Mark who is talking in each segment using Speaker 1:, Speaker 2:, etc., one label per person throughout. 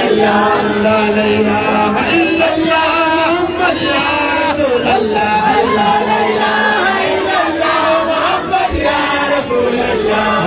Speaker 1: الله لا إله إلا الله محمد يا رسول الله لا إله إلا الله محمد يا رسول الله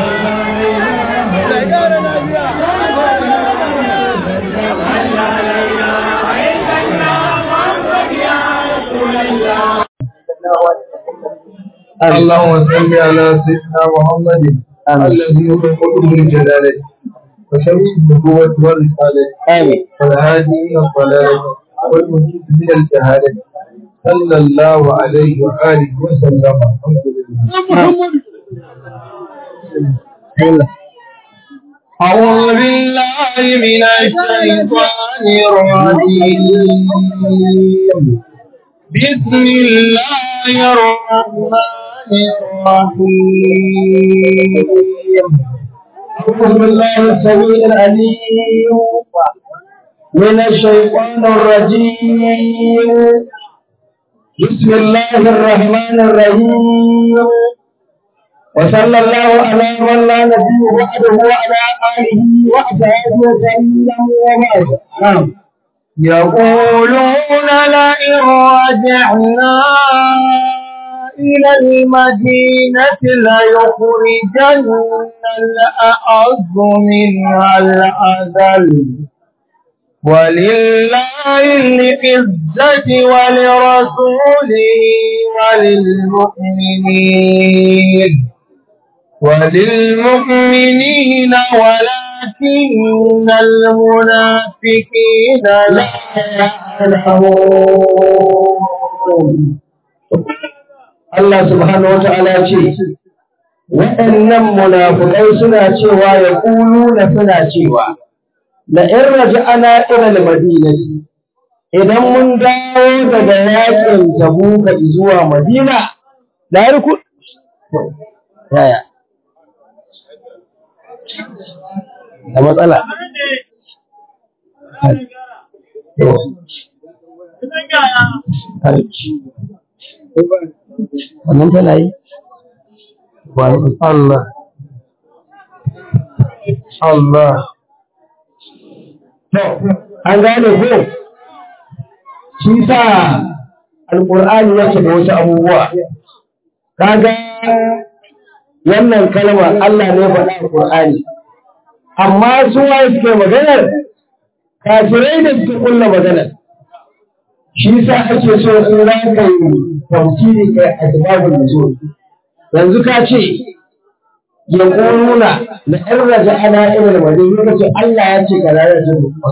Speaker 2: اللهم صل على سيدنا محمد الذي هو قلوب الجلالة وشمس النبوة والرسالة
Speaker 3: آمين
Speaker 2: والهادي إلى الضلالة والمجيد من الجهالة صلى الله عليه وآله وسلم الحمد لله
Speaker 3: أعوذ بالله من الشيطان الرجيم بسم الله الرحمن الرحيم أعوذ بالله السميع العليم من الشيطان الرجيم بسم الله الرحمن الرحيم وصلى الله على من لا نبي بعده وعلى آله وأصحابه وسلم وبعد نعم يقولون لئن رجعنا إلى المدينة ليخرجن الأعز منها الأذل ولله العزة ولرسوله وللمؤمنين وللمؤمنين ولكن المنافقين لا يعلمون Allah subhanahu wa ta'ala ce, waɗannan munafukai suna cewa ya ƙulu na suna cewa, da in raji ana irin madinati, idan mun dawo daga yakin tabuka zuwa madina, da har ku... Yaya? Da matsala. Wannan tana yi?
Speaker 2: Allah Allah
Speaker 3: An gane ko? Shi sa Alƙur'ani yake da wasu abubuwa. Kaga wannan kalma Allah ne faɗa Alƙur'ani. Amma su waye suke maganar? Kafirai da suke kulla maganar. Shi sa ake so in za ka yi tafsiri kai a kitabun nuzul. Yanzu ka ce ya ƙoruna na ‘yan raja ana irin wajen yi ce Allah ya ce kaza ya ce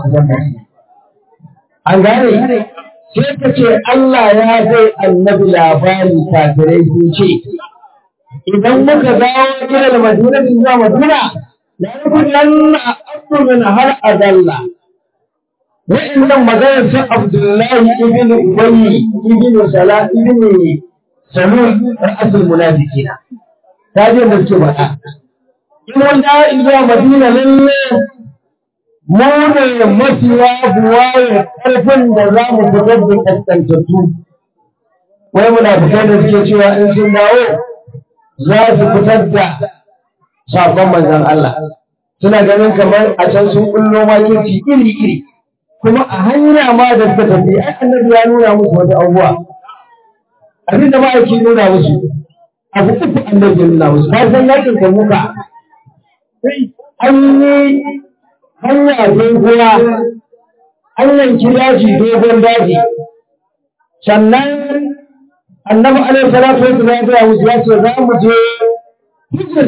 Speaker 3: An gane? Sai ka ce Allah ya bai annabi labari kafirai sun ce, Idan muka dawo irin madina zuwa madina, la yakunan abdu min har adalla. Wa'annan maganar sun Abdullahi ibn Ubayy ibn Salah ibn Salul ra'asul munafiqina. ta je da suke faɗa. In mun dawo zuwa Madina lalle mu ne mafiya buwaye ƙarfin da za mu fitar da ƙasƙantattu. Wai muna fitar da suke cewa in sun dawo za su fitar da sakon manzon Allah. Suna ganin kamar a can sun kullo makirci iri-iri. Kuma a hanya ma da suka tafi, ai annabi ya nuna musu wata abubuwa. Abin da ma'aiki nuna musu, abu uku annabi ya nuna musu ba san yakin kan muka an yi hanya doguwa an yanki daji dogon daji sannan annabi alaihi salatu wasallam ya musu ya ce za mu je Hijr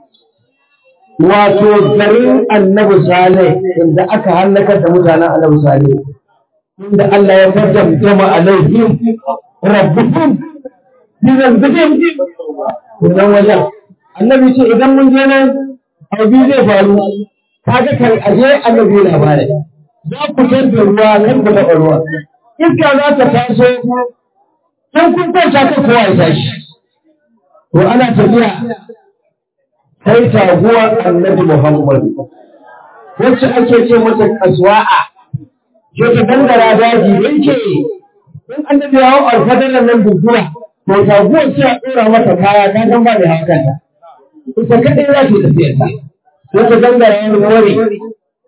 Speaker 3: wato garin annabi salih inda aka halaka da mutanen annabi salih inda Allah ya kaddama alaihim rabbuhum bizan bijin wannan wajen annabi ce idan mun je nan abu zai faru kaga kan aje annabi labarai za ku san da ruwa kan ku taɓa ruwa iska za ta taso kan kun kwanta kan kowa ya tashi to ana tafiya sai taguwa annabi muhammad wacce ake ce mata kaswa'a ke ta dangara daji yake in annabi ya hau alfadarar nan dubura to taguwar sai a ɗora mata kaya ta san ba da hakan ta ita kaɗai za ta tafiya ta sai ta gangara wani wani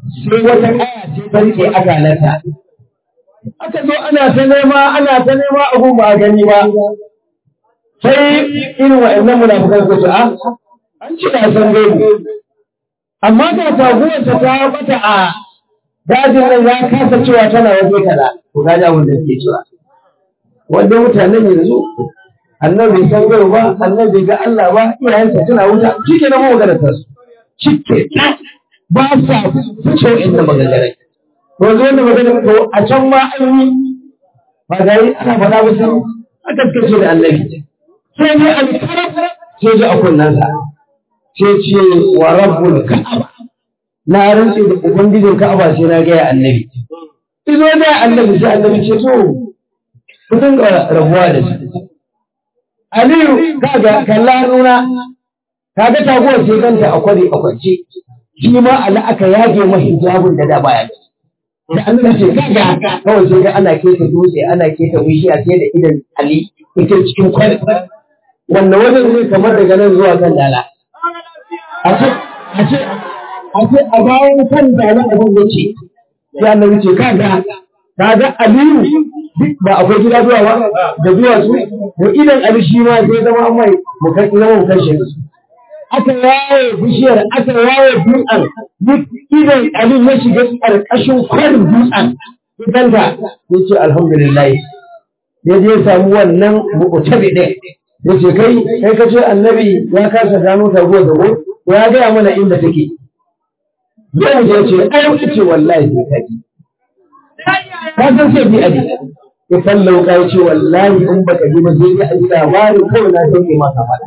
Speaker 3: sai wata kaya ce ta rike akalarta aka zo ana ta nema ana ta nema abun ba a gani ba sai irin wa'annan munafukan su ce a an ci da san gaibu amma ga taguwarsa ta bata a dajin nan ya kasa cewa tana waje kaza to ga abin da suke cewa wanda mutanen yanzu annabi san gaibu ba annabi ga Allah ba iyayensa suna wuta shike na magana ta su shike ba sa fice inda maganganai to zo da magana to a can ma an yi ba ga yi ana faɗa ba sai aka kace da annabi sai ne alkaraf sai ji a kunnansa sai ce wa rabbul ka'aba na rantse da ubangijin ka'aba sai na ga annabi izo da annabi sai annabi ce to ku dinga rabuwa da shi Aliyu kaga kalla nuna kaga taguwar sai ganta a kwari a kwance shi ma ala aka yage ma hijabun da da baya da annabi ce kaga kawai sai ga ana keta dutse ana keta bishiya sai da idan Ali ita cikin kwari wannan wajen zai kamar daga nan zuwa kan dala a ce a ce a ce a bayan kan dala abin ya ce sai annabi ce kaga kaga Aliyu duk ba akwai gida zuwa ba da zuwa su to idan Ali shi ma sai zama mai mu kai zama mu kashe su aka yaye bishiyar aka yaye dutsen duk idan Ali ya shiga ƙarƙashin kwarin dutsen idan ta ya ce alhamdulillah ya je samu wannan mu'tabi ɗin ya ce kai kai ka ce annabi ya kasa gano taguwar da ya gaya mana inda take yau ya ce ai ce wallahi sai ka ji ka san sai bi abi ya sallau ka ce wallahi in baka ji ba sai ka ji labarin kawai na sauke maka fada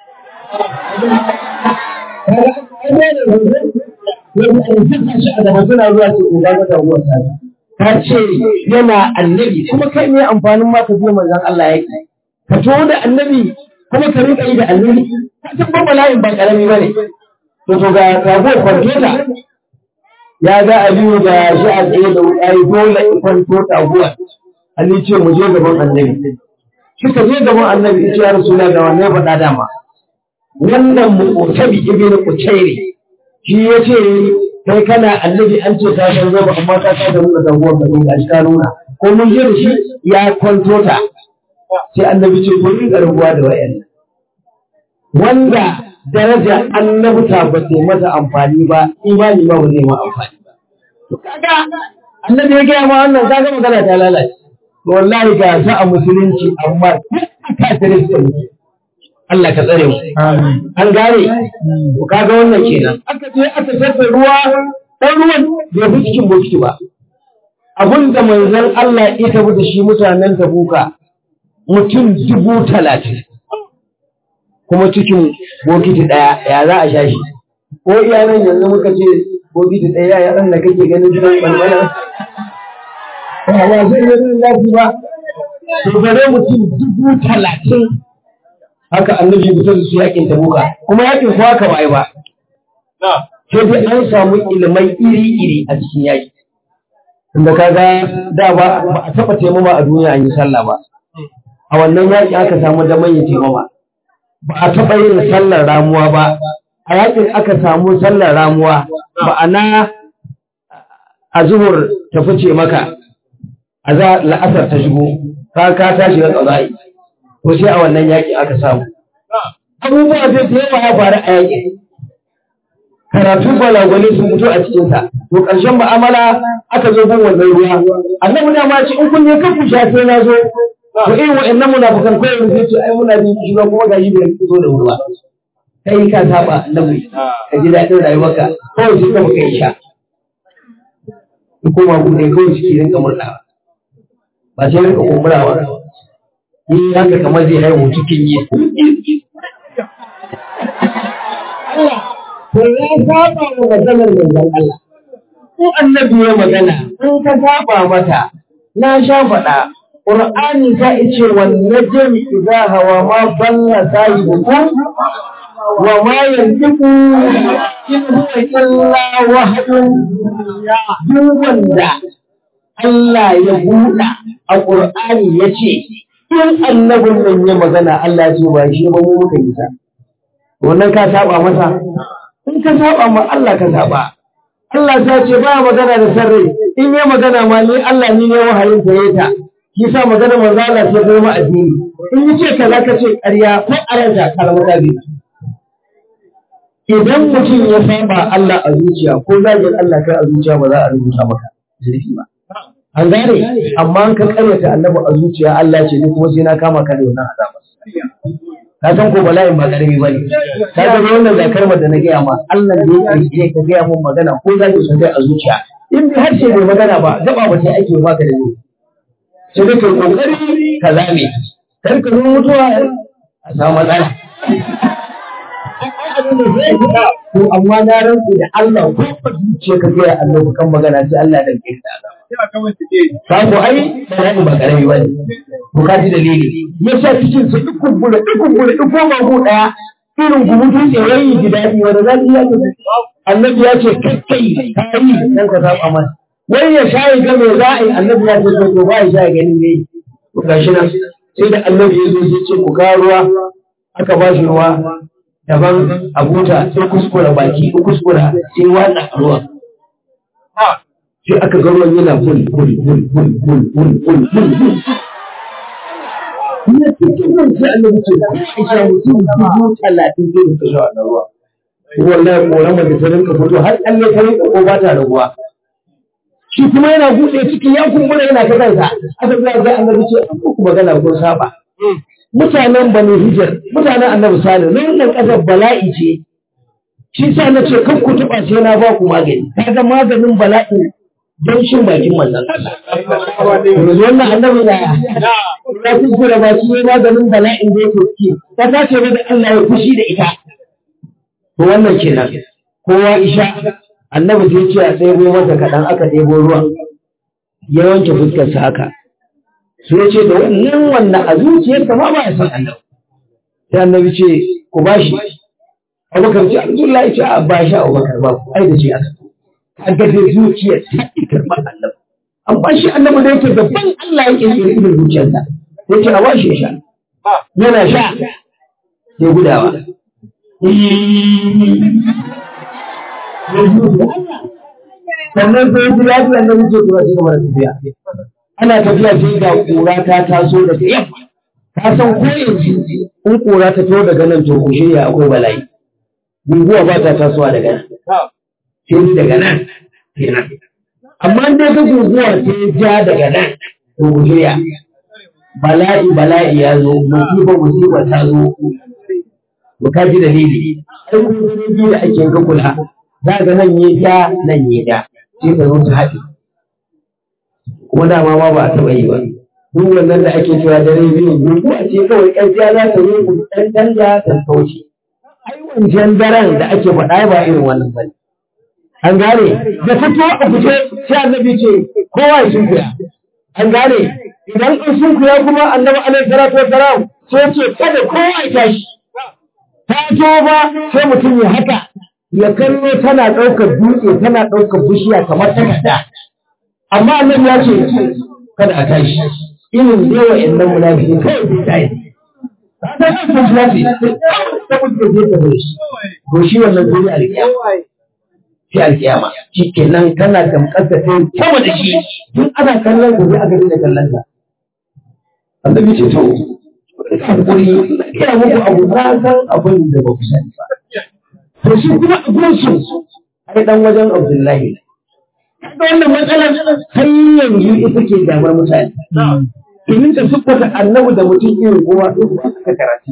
Speaker 3: suna zuwa ce in ga taguwar ta ta ce yana annabi kuma kai ne amfanin ma ka je manzon Allah yake ka to da annabi kuma ka rika yi da annabi ka san ba bala'in ba karami bane to to ga tago kwantota ya ga Aliyu da shi a tsaye da wuƙayi dole in kwanto taguwa Ali ce mu je gaban annabi suka je gaban annabi ya ce ya rasula ga wanne faɗa dama wannan mu'tabi ibn Quchayri shi ya ce kai kana annabi an ce ta san zaba amma ta ta da nuna taguwar da ga shi ka nuna ko mun je da shi ya kwanto ta sai annabi ce ko rinka rabuwa da wayannan wanda daraja annabta ba ta masa amfani ba imani ma ba zai ma amfani ba to kaga annabi ya gaya ma wannan kaga magana ta lalace to wallahi ga sa a musulunci amma ka tare su Allah ka tsare mu an gane to kaga wannan kenan aka je aka tafi ruwa dan ruwan bai fi cikin bokiti ba abin da manzon Allah ya tafi da shi mutanen Tabuka mutum dubu talatin kuma cikin bokiti ɗaya ya za a sha shi ko iyanan yanzu muka ce bokiti ɗaya ya ɗan da kake ganin gidan ɓalɓala ba ba zai yi rin lafi ba to bare mutum dubu talatin haka annabi bisa da su yakin tabuka kuma yakin ko haka ba ai ba sai dai an samu ilimai iri-iri a cikin yaki inda kaga da ba a taɓa taimama a duniya an yi sallah ba a wannan yaƙi aka samu damar yin taimama ba a taɓa yin sallar ramuwa ba a yaƙin aka samu sallar ramuwa ma'ana a zuhur ta fice maka a za la'asar ta shigo ka ka tashi ga tsarai to sai a wannan yaƙi aka samu abubuwa zai da yawa ya faru a yaƙi karatu gwalagwale sun fito a cikinsa to ƙarshen mu'amala aka zo bin wannan ruwa annabi da ma ce in kun je kan ku sha sai na zo to irin wa'annan munafikan kawai mun ce ai muna bin shi kuma ga yi bai fito da ruwa kai ka saba annabi ka ji daɗin rayuwarka kawai sai ka baka yi sha in koma ku ne kawai ciki rinka murɗawa ba sai rinka kumburawa ni haka kamar zai haihu cikin yi Allah to ya saba wa maganar manzon Allah ko annabi ya magana in ka saba mata na sha faɗa Qur'ani ta ce wan najm idza hawa ma dalla sahibukum wa ma yantiqu in huwa illa wahyun duk wanda Allah ya buɗa a Qur'ani ya ce in annabin nan ya magana Allah ce ba shi ba mu muka yi ta wannan ka saba masa in ka saba ma Allah ka saba Allah ta ce ba magana da sarrai in yi magana ma ni Allah ni ne wahayin ta ta shi sa magana manzo Allah sai zama addini in yi ce kaza ka ce ƙarya ko aranta kalmar da idan mutum ya saba Allah a zuciya ko zagin Allah kai a zuciya ba za a rubuta maka zurfi ba an gane amma an ka karyata annabi a zuciya Allah ce ni kuma sai na kama ka da wannan azaba ka san ko bala'in ba karami bane ka ga wannan da kalmar da na gaya ma Allah da ya kirkire ka gaya mun magana ko zaki sun kai a zuciya in bi harshe bai magana ba gaba ba sai ake baka da ni sai dai kai kokari ka zame kar ka zo mutuwa a samu matsala to amma na rantsu da Allah ko ba zuciya ka gaya Allah kan magana sai Allah ya dauke ka Ka ko ai bala'in ba karami ba ne. Ko ka ji dalili. Yasa cikin su duk kumbura duk kumbura duk koma ko daya irin gumutun tsirayi ji daɗi wanda za su iya ta Annabi ya ce kakkai ka yi dan ka saba masa. Wai ya shayi ga me za a yi Annabi ya ce to ba ya shayi gani ne. To gashi nan sai da Annabi ya zo ya ce ku kawo ruwa aka ba shi ruwa daban a buta sai kuskura baki kuskura sai watsa ruwan. sai aka ga ruwan yana bul bul bul bul bul bul bul bul bul Ina cikin nan sai annabi ce ko Aisha mutum dubu talatin zai rinka sha wannan ruwa. Wallahi korama da ta rinka fito har Allah ta rinka ko ba ta raguwa. Shi kuma yana buɗe ciki ya kumbura yana ta kansa. Aka ga ga annabi ce an ku magana ko saba. Mutanen Bani Hijr, mutanen Annabi Salih, wannan ƙasar bala'i ce. Shi sa na ce kan ku taɓa sai na ba ku magani. Kaga maganin bala'i don shin bakin manzan Allah. Yanzu wannan annabi na ya kuskura baki ne maganin bala'in da yake ciki. Ta tace da Allah ya fushi da ita. To wannan kenan. Kowa isha annabi sai ce a ɗebo masa kaɗan aka ɗebo ruwan. Ya wanke fuskarsa haka. Sai ya ce da wannan wannan a zuciyarsa ma ba ya san annabi. Sai annabi ce ku ba shi. Abubakar ce Abdullahi ce a ba shi Abubakar ba ai da shi aka. kaga dai zuciyar ta ƙi karɓar annabi amma shi annabi da yake gaban Allah yake yi irin zuciyarsa sai ce a washe sha yana sha sai gudawa sannan sai ji lafiya na wuce kuma sai kamar tafiya ana tafiya sai ga kura ta taso daga yamma ka san ko yanzu in kura ta to daga nan to ku shirya akwai bala'i guguwa ba ta tasowa daga nan sai daga nan kenan amma dai ka guguwa sai ja daga nan to shirya bala'i bala'i ya zo musiba musiba ta zo to ka ji dalili sai kuma biyu da ake ga kula za ga nan yi ja nan yi ja sai ka zo su haɗe kuma dama ma ba a taɓa yi ba duk wannan da ake cewa dare biyu guguwa ce kawai ƙarfiya za ta zo ɗan canja ta kauce ai wancan daren da ake faɗa ba irin wannan ba an gane da fito a fice sai annabi ce kowa ya sunkuya an gane idan an sunkuya kuma annabi alaihi salatu wassalam sai ce kada kowa ya tashi ta to ba sai mutum ya haka ya kallo tana ɗaukar dutse tana ɗaukar bishiya kamar takarda amma annabi ya ce kada a tashi irin dai wa'annan munafiki kawai bai tashi ta san sun lafi ta mutu da zai tafi to shi wannan dole alƙiyama fi alƙiyama shi kenan kana gamkar da kai sama da shi tun ana kallon gobe a gari da kallon ka annabi ce to hakuri ina muku abu na san abin da ba ku sani ba to shi kuma abin su ai dan wajen Abdullahi kaga wannan matsalar har yanzu ita ke damar mutane domin da siffata annabi da mutum irin kowa ɗin ba suka karatu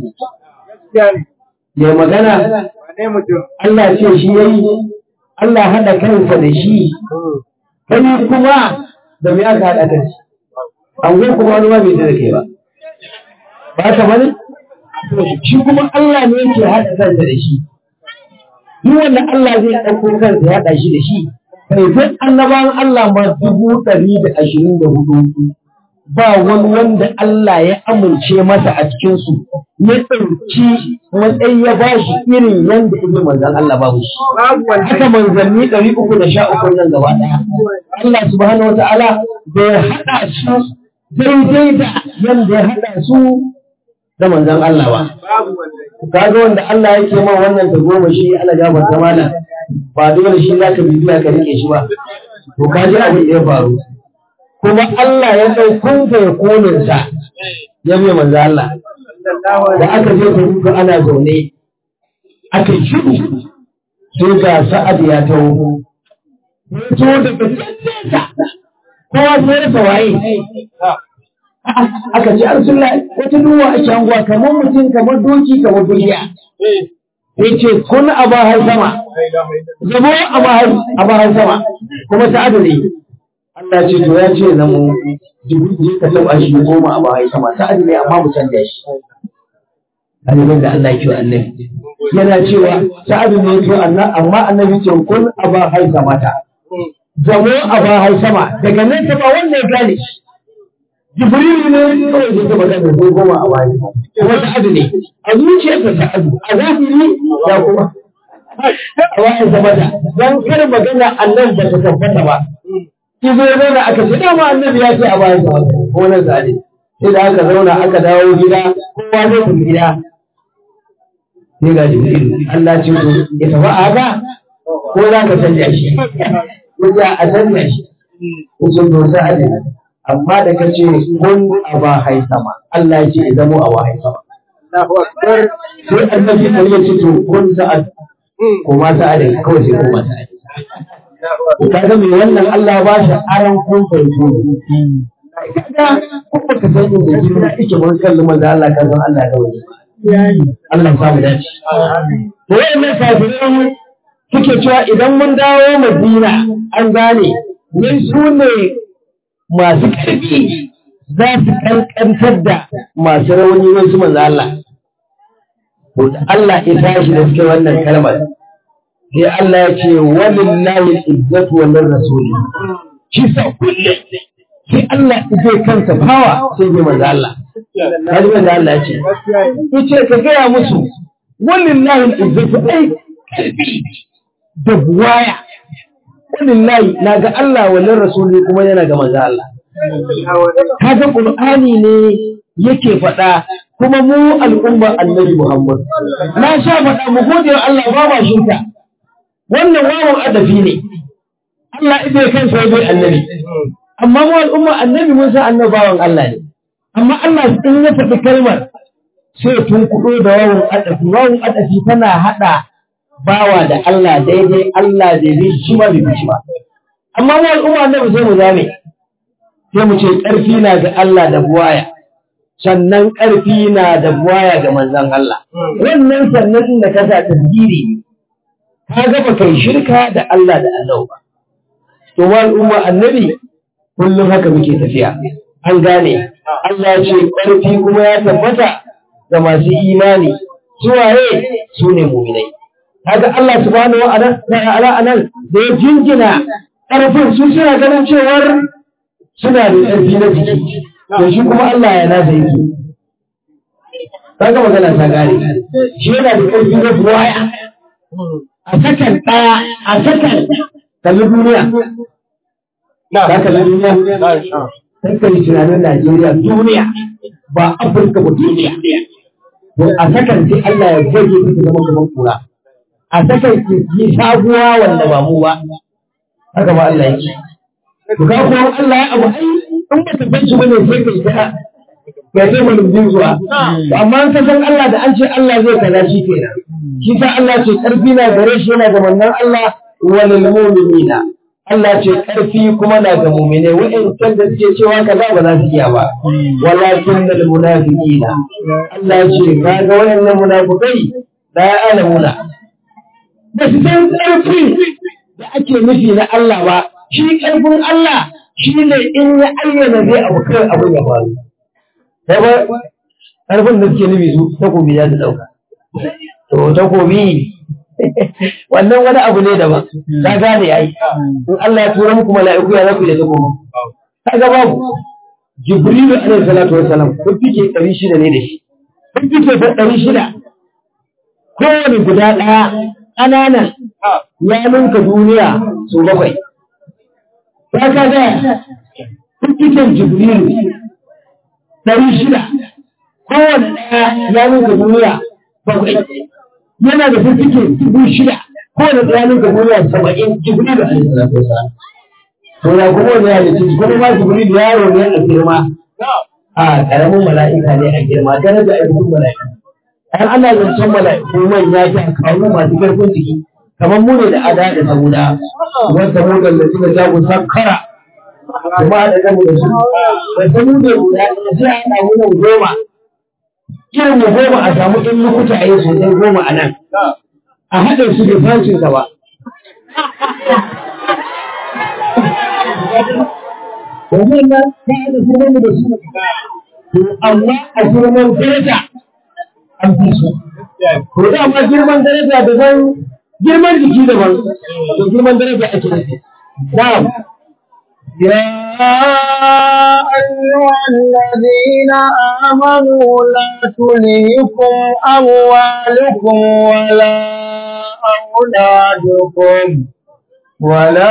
Speaker 3: ya magana Allah ce shi ya yi Allah haɗa kansa da shi kai kuma da me aka haɗa kan shi an kuma wani ma bai da kai ba ba ka bane shi kuma Allah ne yake haɗa kansa da shi duk wanda Allah zai ɗauko kansa ya haɗa shi da shi kai duk annabawan Allah ma dubu ɗari da ashirin da hudu ba wani wanda Allah ya amince masa a cikinsu ya ɗauki matsayi ya ba shi irin yadda ibn manzan Allah babu shi. Haka manzanni ɗari uku da sha uku nan gaba ɗaya. Allah subhanahu wa ta'ala bai haɗa su daidai da yadda ya haɗa su da manzan Allah ba. Kaga wanda Allah yake ma wannan ta goma shi Allah ya mata mana ba dole shi za ka bibiya ka rike shi ba to ka ji abin da ya faru kuma Allah ya ɗaukun ka ya konin sa ya mai manzo Allah da aka je ta ruka ana zaune aka yi shiru sai ga sa'ad ya taho to daga sa kowa sai rasa waye aka ce an sulla wata duwa a shanguwa kamar mutum kamar doki kamar duniya ya ce kun a bahar sama zama a bahar sama kuma ta adali Allah ce to ya ce na mu jibril ka taba shi goma a bahar sama ta adali amma mu canja shi annabin da Allah ke annabi yana cewa sa'adu ne to amma annabi ce kun a bahar sama ta zamo a bahar sama daga nan ta ba wanda ya gane shi Jibrilu ne kawai da ta magana ko goma a baya kuma sa'adu ne a zuciyarsa sa'adu a zahiri ya kuma a bayan zama da don kar magana annan ba ta tabbata ba ki zo zauna aka ce dama annabi ya ce a bayan zama ko na zane sai da aka zauna aka dawo gida kowa zai tafi gida sai ga Jibrilu Allah ce to ya tafi a haka ko za ka canja shi ya a canja shi ko sun zo sa'adu amma da ka ce kun a ba hai sama Allah ya ce ya zamo a wahai sama sai annabi kan ya ce to kun sa'ad kuma sa'ad kawai sai kuma sa'ad ka ga mai wannan Allah ba shi aran kun farko kaga kuma ka san inda jina yake mun kalli manzo Allah ka san Allah da wani Allah ya samu dace to wayannan kafiran suke cewa idan mun dawo Madina an gane ne su ne masu ƙarfi za su ƙanƙantar da masu rauni wasu manzo Allah. To da Allah ya tashi da suke wannan kalmar sai Allah ya ce walillahi al-izzatu wa lir rasuli shi sa kullum sai Allah zai kansa fawa sai bai manzo Allah. Kaji manzo Allah ya ce yace ka gaya musu walillahi al-izzatu ai ƙarfi da buwaya walillahi na ga Allah walin rasuli kuma yana ga manzo Allah kaga qur'ani ne yake faɗa kuma mu al'umma annabi Muhammad na sha faɗa mu gode wa Allah ba ma shirka wannan wawan adafi ne Allah ibe kansa ya bai annabi amma mu al'umma annabi mun san annabawan Allah ne amma Allah in ya faɗi kalmar sai tun kuɗo da wawan adafi wawan adafi tana haɗa bawa da Allah daidai Allah bai bi shi ba bai shi ba amma mu al'umma annabi sai mu zame sai mu ce ƙarfi na ga Allah da buwaya sannan ƙarfi na da buwaya ga manzon Allah wannan sannan da ka sa tasgiri ka ga ba kai shirka da Allah da Allah ba to mu al'umma annabi kullum haka muke tafiya an gane Allah ya ce ƙarfi kuma ya tabbata ga masu imani suwaye su ne mu'minai kaga Allah subhanahu wa ta'ala anan da ya jingina ƙarfin su suna ganin cewar suna da ƙarfi na jiki to shi kuma Allah ya nasa yake kaga magana ta gare shi yana da ƙarfi na buwaya a sakan ɗaya a sakan kalli duniya ka kalli duniya sai ka yi tunanin Najeriya duniya ba Afirka ba duniya to a sakan sai Allah ya goge ta zama kamar kura a sakan yi sabuwa wanda ba mu ba haka ba Allah yake to ka kuma Allah ya abu ai in ba ta fanci bane sai kai ta ya sai mun bin zuwa to amma an san Allah da an ce Allah zai kaza shi kenan shi sa Allah ce karfi na gare shi yana da mannan Allah walil mu'minina Allah ce karfi kuma na ga mu'mine wa'in da suke cewa kaza ba za su iya ba walakin dal munafiqina Allah ce kaga wayannan munafikai la ya'lamuna ba su san karfi da ake nufi na Allah ba shi karfin Allah shi ne in ya ayyana zai abu kai abin ya faru sai ba karfin da suke nufi su takobi ya ta dauka to takobi wannan wani abu ne daban ka gane ai in Allah ya tura muku mala'iku ya zaku da takobi kaga babu Jibrilu alaihi salatu wassalam kun fike 600 ne da shi kun fike 600 kowane guda ɗaya ƙananan ya ninka duniya su bakwai. Ta ka ga fikitin Jibrilu ɗari shida, kowane ɗaya ya ninka duniya bakwai. Yana da fikitin dubu shida ko da tsakanin ka duniya saba'in jibril alaihi salatu wasalam to ya kuma wani ya ce kuma ma jibril yaro ne a girma a karamin mala'ika ne a girma daraja a cikin mala'ika an ana zancen mala'iku manya ta kawo masu karfin jiki kamar mu ne da ada da samuda wanda mu da da suka jago sakkara kuma da gamu da su da samu da guda sai a samu nan goma irin mu goma a samu in lokuta a yi sosai goma a nan a haɗa su da fashin ba Wannan nan ta da sunan da su amma a girman daraja an fi su. Ko da amma girman daraja daban girman jiki daban to girman daraja ake nufi. Na'am.
Speaker 1: يا أيها الذين آمنوا لا تلهكم أموالكم ولا أولادكم ولا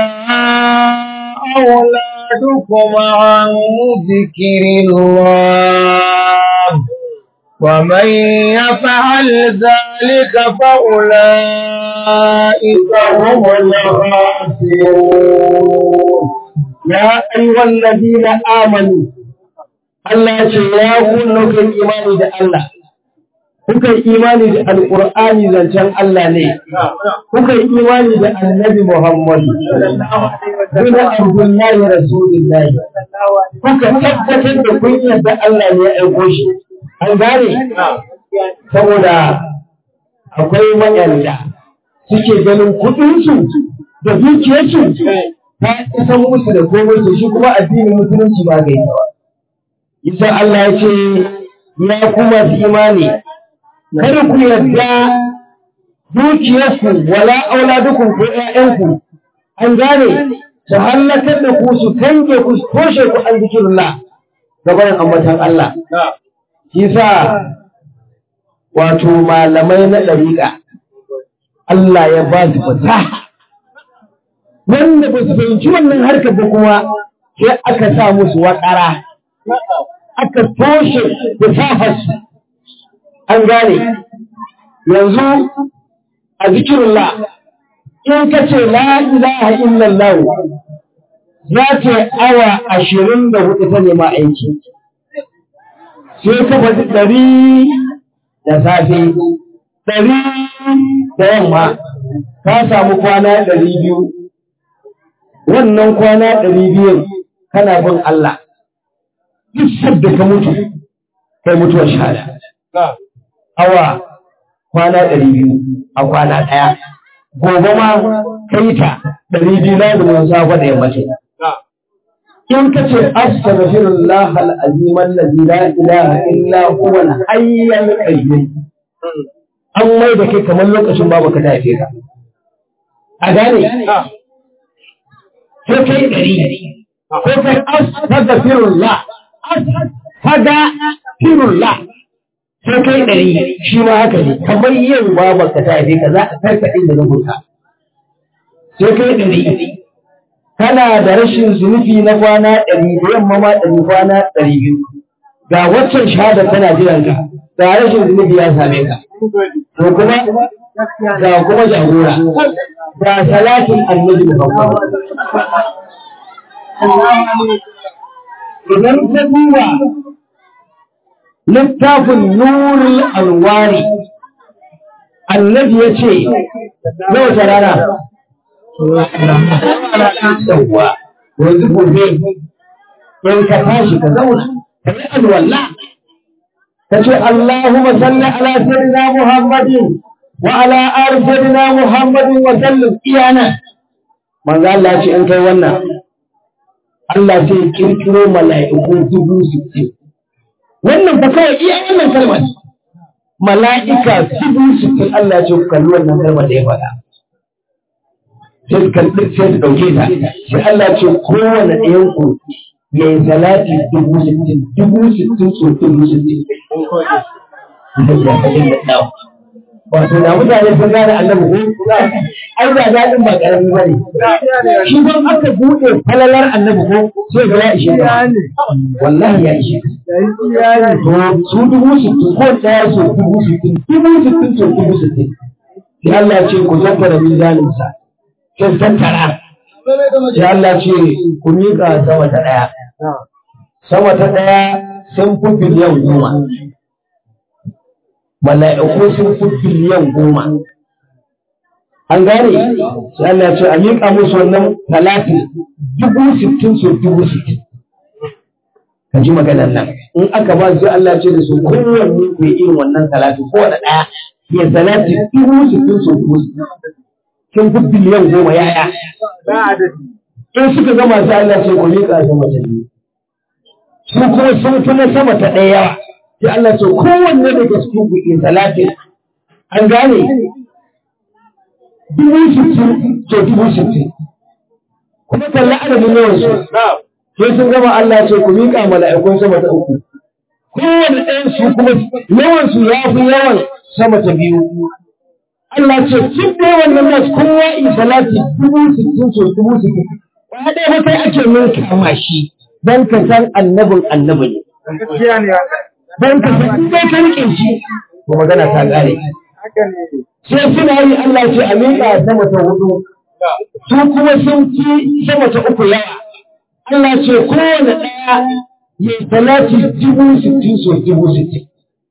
Speaker 1: أولادكم عن ذكر الله ومن يفعل ذلك فأولئك هم الخاسرون
Speaker 3: ya ayyuhal ladina amanu Allah ya ce ya kunna kai imani da Allah kuka yi imani da alqur'ani zancen Allah ne kuka yi imani da annabi Muhammad bin Abdullahi Rasulullahi kuka tabbatar da kun yarda Allah ne ya aiko shi an gane saboda akwai waɗanda suke ganin kuɗinsu da dukiyarsu ta isan musu da komai to shi kuma addinin musulunci ba ga ita ba. Isa Allah ya ce ya kuma su imani kada ku yarda dukiyarku wala auladukum ko ƴaƴanku an gane su hallakar da ku su kange ku su toshe ku an zikirullah gaban ambatan Allah. Isa wato malamai na ɗariƙa Allah ya ba su fasaha wanda ba su fahimci wannan harkar ba kuma sai aka sa musu waƙara aka toshe da safarsu an gane yanzu a zikirullah in ka ce la ilaha illallah za ta awa ashirin da hudu ta nema aiki sai ka faɗi ɗari da safe ɗari da yamma ka samu kwana ɗari biyu wannan kwana ɗari biyun kana bin Allah duk sadda ka mutu kai mutuwar shahada awa kwana ɗari biyu a kwana ɗaya gobe ma kai ta ɗari biyu na zuwa safa da yammaci in ka ce astaghfirullah al-azim allazi la ilaha illa huwa al-hayy al-qayyum an mai da kai kamar lokacin babu ka tafe ka a gane sai kai ɗari sai kai astaghfirullah astaghfirullah sai kai ɗari shi ma haka ne kamar yin babu ka tafe ka za a karkaɗe da rubuta sai kai ɗari kana da rashin zunubi na kwana ɗari da yamma ma ɗari kwana ɗari biyu ga waccan shahada tana jiran ka ga rashin zunubi ya same ka to kuma ga kuma jagora ga salatin annabi Muhammad idan ka duba littafin nurul alwari annabi ya ce na wata rana yawwa yanzu gobe in ka tashi ka zauna ka yi alwala ka ce Allahumma salli ala sayyidina Muhammadin wa ala ali sayyidina Muhammadin wa sallim iyana manzo Allah ce in kai wannan Allah sai ya kirkiro mala'iku dubu sittin wannan fa kawai iya wannan kalmar mala'ika dubu sittin Allah ya ce ku kalli wannan kalmar da ya faɗa sai su kalli sai su ɗauke ta sai Allah ce kowane ɗayan ku ya yi salati dubu sittin dubu sittin so dubu sittin wato da mutane sun gane annabi ko ai da daɗin ba ƙarami ba ne shi ban aka buɗe falalar annabi ko sai ga ya ishe ka wallahi ya ishe ka to su dubu sittin ko ɗaya so dubu sittin dubu sittin so dubu sittin sai Allah ce ku tattara mizaninsa sai tattara sai Allah ce ku miƙa sama ta ɗaya sama ta ɗaya sun fi biliyan goma mala'iku sun fi biliyan goma an gane sai Allah ce a miƙa musu wannan talatin dubu sittin su dubu sittin ka ji maganar nan in aka ba su Allah ce da su kowanne ku yi irin wannan talatin kowane ɗaya ya salati dubu sittin su dubu sittin kin fi biliyan goma yaya in suka gama sai Allah ce ku miƙa su mace biyu su kuma sun fi na sama ta ɗaya yawa sai Allah ce kowanne daga cikin ku yi talatin an gane dubu sittin to dubu sittin kuma kalla adadin yawan su sai sun gama Allah ce ku miƙa mala'ikun sama ta uku kowane ɗayan su kuma yawan su ya fi yawan sama ta biyu Allah ce cin da yawan nan nasu kowa in salati dubu sittin so dubu sittin ba ɗaya ba sai ake min kama shi don ka san annabin annabi ne don ka san in dai ka riƙe shi to magana ta ƙare sai suna yi Allah ce a miƙa sama ta hudu su kuma sun fi sama ta uku yawa Allah ce kowane ɗaya ya salati dubu sittin so dubu sittin.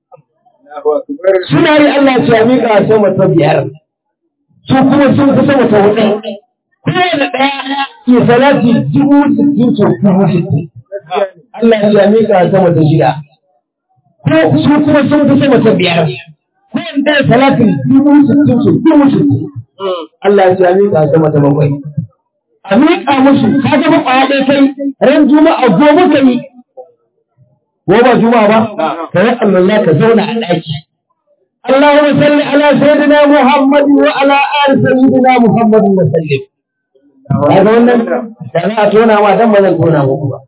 Speaker 3: Suna yi Allah ce a miƙa sama ta biyar, su kuma sun fi sama ta huɗu. Kowane ɗaya ya salati dubu sittin so dubu sittin. Allah ce a miƙa sama ta shida. Ko su kuma sun fi sama ta biyar. Kowane ɗaya salatin dubu sittin so dubu sittin. Allah ce a miƙa sama ta bakwai. a miƙa musu ka ga ƙwaya ɗaya kai ran juma'a gobe ka yi ko ba juma'a ba ka yi Allah ka zauna a ɗaki Allahumma salli ala sayyidina Muhammad wa ala ali sayyidina Muhammad wa sallim ka ga wannan da za a tona ma dan ba zan tona muku ba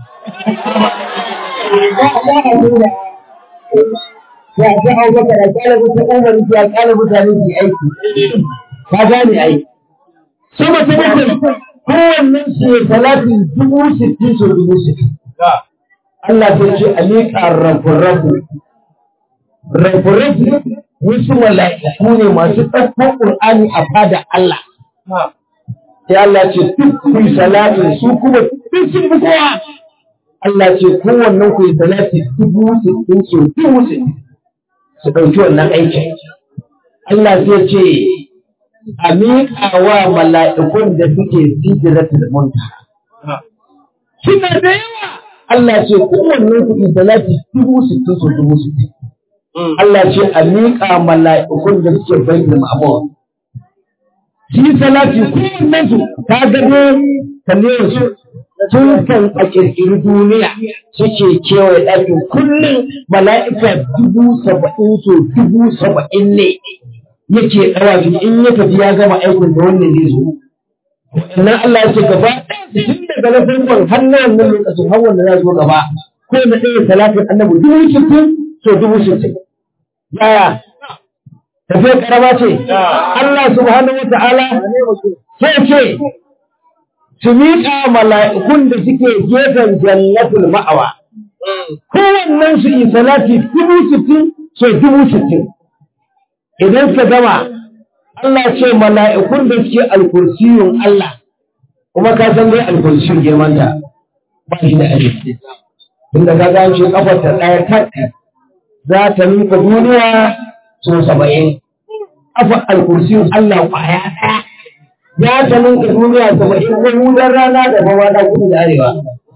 Speaker 3: ya ji hau baka da kalabu ta umar ya kalabu ta nufi aiki ka gane aiki sama ta bakwai kowannen su ya salatin dubu sittin so dubu sittin. Allah sai ce a miƙa rafu-rafu. Rafu-rafu wasu mala'iku ne masu ɗaukar ƙur'ani a fada Allah. Sai Allah ce duk ku yi salatin su kuma duk sun fi kowa. Allah ce kowannen ku yi salatin dubu sittin so dubu sittin. Su ɗauki wannan aikin. Allah sai ce a miƙa wa mala'ikun da suke hijiratul muntaha. Suna da yawa Allah ce kowanne kuɗi salati dubu sittin so dubu sittin. Allah ce a miƙa mala'ikun da suke bayyana ma'amur. Shi salati kowanne su ta gado kallon su tun kan a ƙirƙiri duniya suke kewaye ɗakin kullum mala'ika dubu saba'in so dubu saba'in ne. yake ɗawafi in ya tafi ya gama aikin da wannan zai zo. Wannan Allah ya ce gaba tun daga na farkon har na wannan lokacin har wanda za zo gaba ko na ɗaya salatin annabi dubu sittin to dubu sittin. Yaya? Tafiya karama ce. Allah subhanahu wa ta'ala sai ce su miƙa mala'ikun da suke gefen jannatul ma'awa. Kowannen su yi salati dubu sittin so dubu sittin. idan ka gama Allah ce mala'ikun da suke alkursiyun Allah kuma ka san dai alkursiyun girmanta ba shi da aji inda ka ga shi kafar ta ɗaya tak za ta nuka duniya so saba'in kafa alkursiyun Allah kwaya ɗaya ya ta nuka duniya saba'in ko hudar rana da bawa da kudu da arewa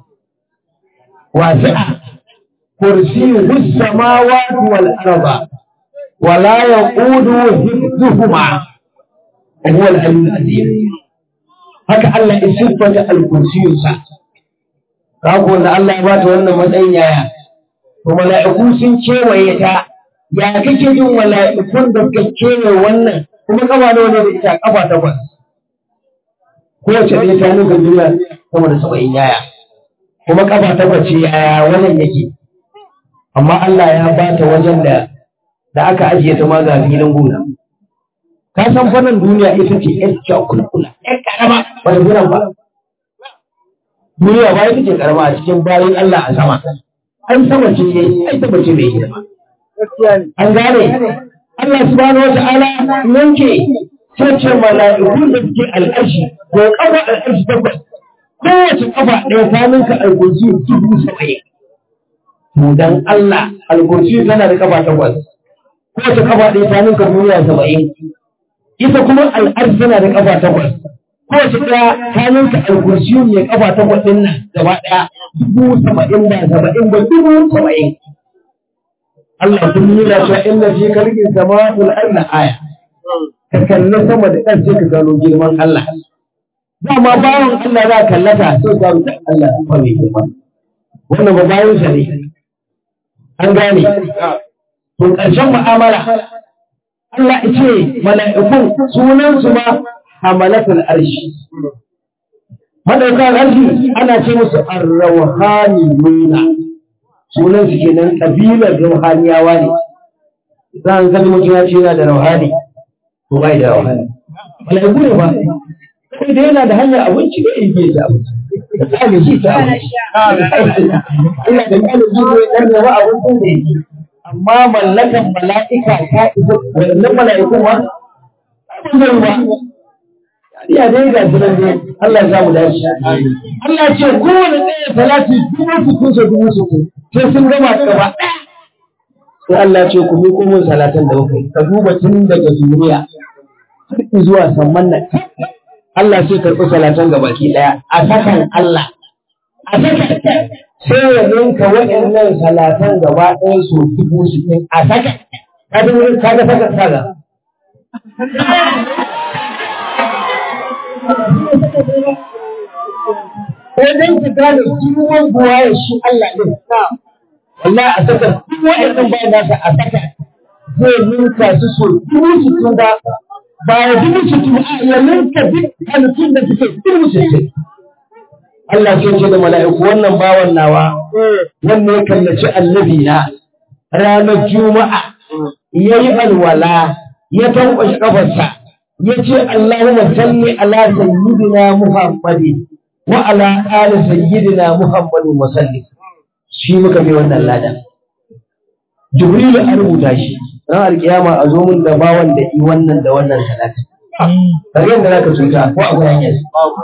Speaker 3: wasi'a kursiyun samawati wal arba ولا يقود حفظهما وهو العلي العظيم haka Allah ya siffata al-kursiyun sa kago wanda Allah ya bata wannan matsayin yaya to mala'iku sun kewaye ta ya kake jin mala'ikun da suka kewaye wannan kuma kafa nawa ne da ita kafa takwas kowace ɗaya ta nuna duniya sama da saba'in yaya kuma kafa takwas ce yaya wannan yake amma Allah ya bata wajen da da aka ajiye ta ma ga filin gona. Ka san fannin duniya ita ce ‘yan cakulkula, ‘yan karama ba da gunan ba. Duniya ba ita ce karama a cikin bayan Allah a sama. An sama ce ya yi, ai sama ce mai hidima. An gane, Allah subhanahu wa ta'ala yanke sai ce mala'iku da suke al'arshi ko kafa al'arshi takwas kowace kafa ɗaya ta ninka alkursi dubu saba'in to dan Allah alkursi tana da kafa takwas kowace kafa ɗaya ta ninka duniya saba'in ita kuma al'arshi tana da kafa takwas kowace ɗaya ta ninka alkursi ne kafa takwas ɗin nan gaba ɗaya dubu saba'in ba saba'in ba dubu saba'in Allah kun nuna cewa inna fi kalkin sama'ul ardi aya ka kalli sama da ƙan sai ka gano girman Allah dama bayan Allah za ka kallata sai ka rubuta Allah ba mai girma wannan ba bayan sa ne an gane to ƙarshen mu'amala Allah ya ce mala'ikun sunan su ma hamalatul arshi madaukan arshi ana ce musu arrawhaniyuna sunan su kenan kabilar ruhaniyawa ne zan kalli mutum ya ce yana da rauhani to bai da rauhani malaiku ne ba sai da yana da hanyar abinci da yake da abinci da tsami shi ta abinci Allah da kana ji ko dan da ba abincin da yake amma mallakan mala'ika ta isa wannan mala'iku ma ba zai ba ya dai ga sunan dai Allah ya samu dace Allah ya ce kowane ɗaya salati dubu sittin sa dubu sittin sai sun gama gaba ɗaya sai Allah ce ku miƙo min salatan da kuka ka duba tun daga duniya har zuwa samman nan Allah sai karɓi salatan ga baki ɗaya a sakan Allah a sakan sai ya ninka waɗannan salatan gaba ɗaya su dubu sittin a sakan ka ga sakan kaga wajen ki gane girman buwaye shi Allah ɗin wallahi a saka duk wa'annan bayan nasa a saka zai ninka su so dubu sittin ba ba ya dubu sittin a ya ninka duk halittun da suke dubu sittin Allah sai ce da mala'iku wannan bawan nawa wannan ya kallaci annabi na ranar juma'a ya yi alwala ya tankwashe kafarsa ya ce Allahumma salli ala sayyidina Muhammadin wa ala ali sayyidina Muhammadin wa sallim shi muka bi wannan ladan. Jibrilu a rubuta shi, ran alkiyama a zo mun da bawan da yi wannan da wannan salati. Kare da zaka cuta ko a gudan yanzu.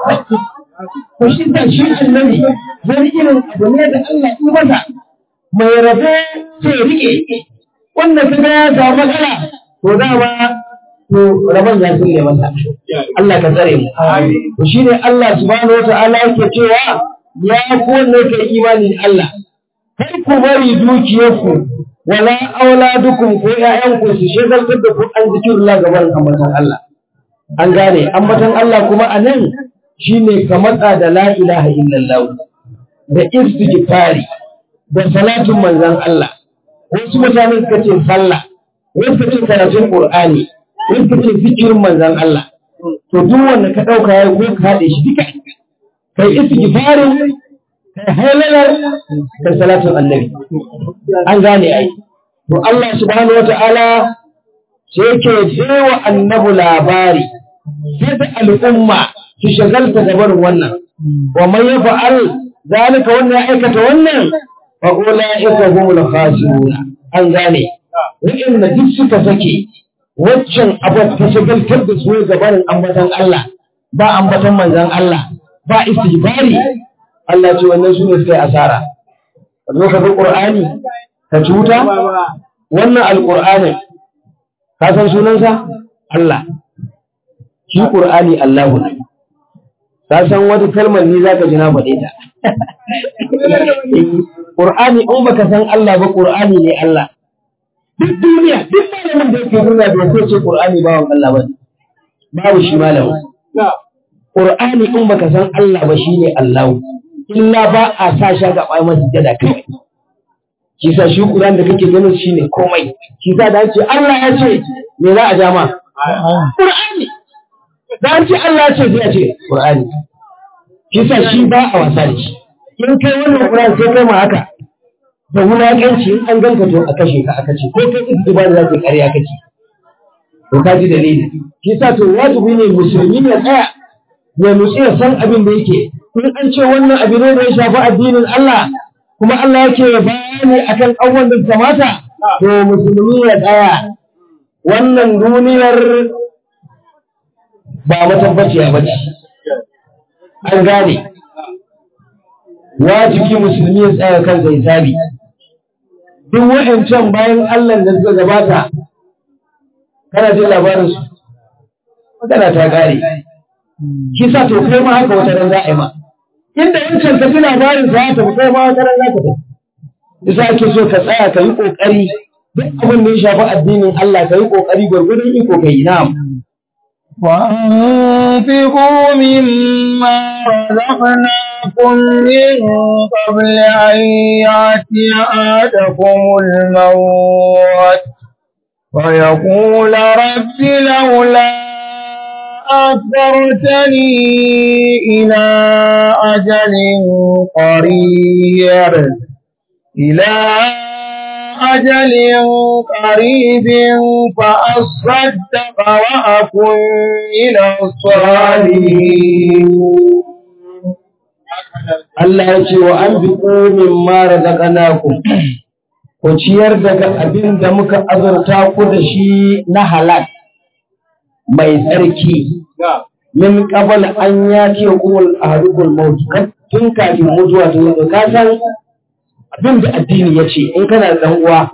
Speaker 3: Ko shi da shi annabi wani irin abu ne da Allah yi masa mai rabe sai rike wanda ka ga ya samu matsala to dama to rabon ya sulle masa. Allah ka tsare mu. To shi ne Allah subhanahu wa ta'ala yake cewa ya ku wanda kai imani da Allah kar ku bari dukiyarku wala auladukum ko ƴaƴanku su shagaltar da ku an zikirullah gaban ambatan Allah an gane ambatan Allah kuma a nan shine ka matsa da la ilaha illallah da istighfari da salatin manzon Allah wasu mutane suka ce sallah wasu suka ce karatun qur'ani wasu suka ce zikirin manzon Allah to duk wanda ka dauka yayi ko ka haɗe shi duka kai istighfarin kai halalar da salatin annabi an gane ai to Allah subhanahu wata'ala sai yake baiwa annabu labari yadda al'umma su shagalta da barin wannan wa man yafa'al zalika wannan aikata wannan fa ulaika humul khasirun an gane wa'inda duk suka sake waccan abu ta shagaltar da su ga barin ambatan Allah ba ambatan manzon Allah ba istighfari Allah ce wannan su ne suka yi asara. Ka zo ka bi Ƙur'ani, ka cuta, wannan Alƙur'anin, ka san sunansa? Allah. Shi Ƙur'ani Allahu ne. Ka san wata kalmar ni za ka ji na faɗe ta. Ƙur'ani in baka san Allah ba Ƙur'ani ne Allah. Duk duniya, duk malamin da yake duniya bai so ce Ƙur'ani bawan Allah ba. Babu shi malamin. Ƙur'ani in baka san Allah ba shi ne Allahu. illa ba a sa shi ga ɓai masu jada kawai. Shi sa shi Ƙuran da kake ganin shi ne komai. Shi sa da ce Allah ya ce me za a ja ma? Ƙur'ani. Da an ce Allah ya ce sai a ce Ƙur'ani. Shi sa shi ba a wasa da shi. In kai wannan Ƙuran sai kai ma haka. Da wulaƙanci in an ganka to a kashe ka aka ce ko kai isi ba da za ka ƙarya kake. To ka ji dalili. Shi sa to wajibi ne musulmi ya tsaya ya nutsu ya san abin da yake in an ce wannan abu ne da ya shafi addinin Allah kuma Allah yake bayani akan abubuwan da kamata to musulmi ya tsaya wannan duniyar ba matabbaciya ba ce an gane wajibi musulmi ya tsaya kansa hisabi duk wa'ancan bayan Allah da suka gabata kana jin labarin su magana ta kare shi sa to kai ma haka wata ran za a yi ma inda wancan ka ji labarin sa ta kai ma wata ran za ka tafi isa ake so ka tsaya ka yi kokari duk abin da ya shafi addinin Allah ka yi kokari gwargwadon iko kai na'am
Speaker 1: وأنفقوا مما رزقناكم من قبل أن يأتي أحدكم الموت ويقول رب لولا أخرتني إلى أجل قريب إلى أجل قريب فأصدق وأكن من الصالحين
Speaker 3: Allah ya ce wa an bi min mara daga naku, ku ciyar daga abin da muka azurta ku da shi na halal mai tsarki. Min qabal an ya ce kumul ahadukul maut tun kafin mutuwa ta yanzu ka san abin da addini ya ce in kana da ɗan uwa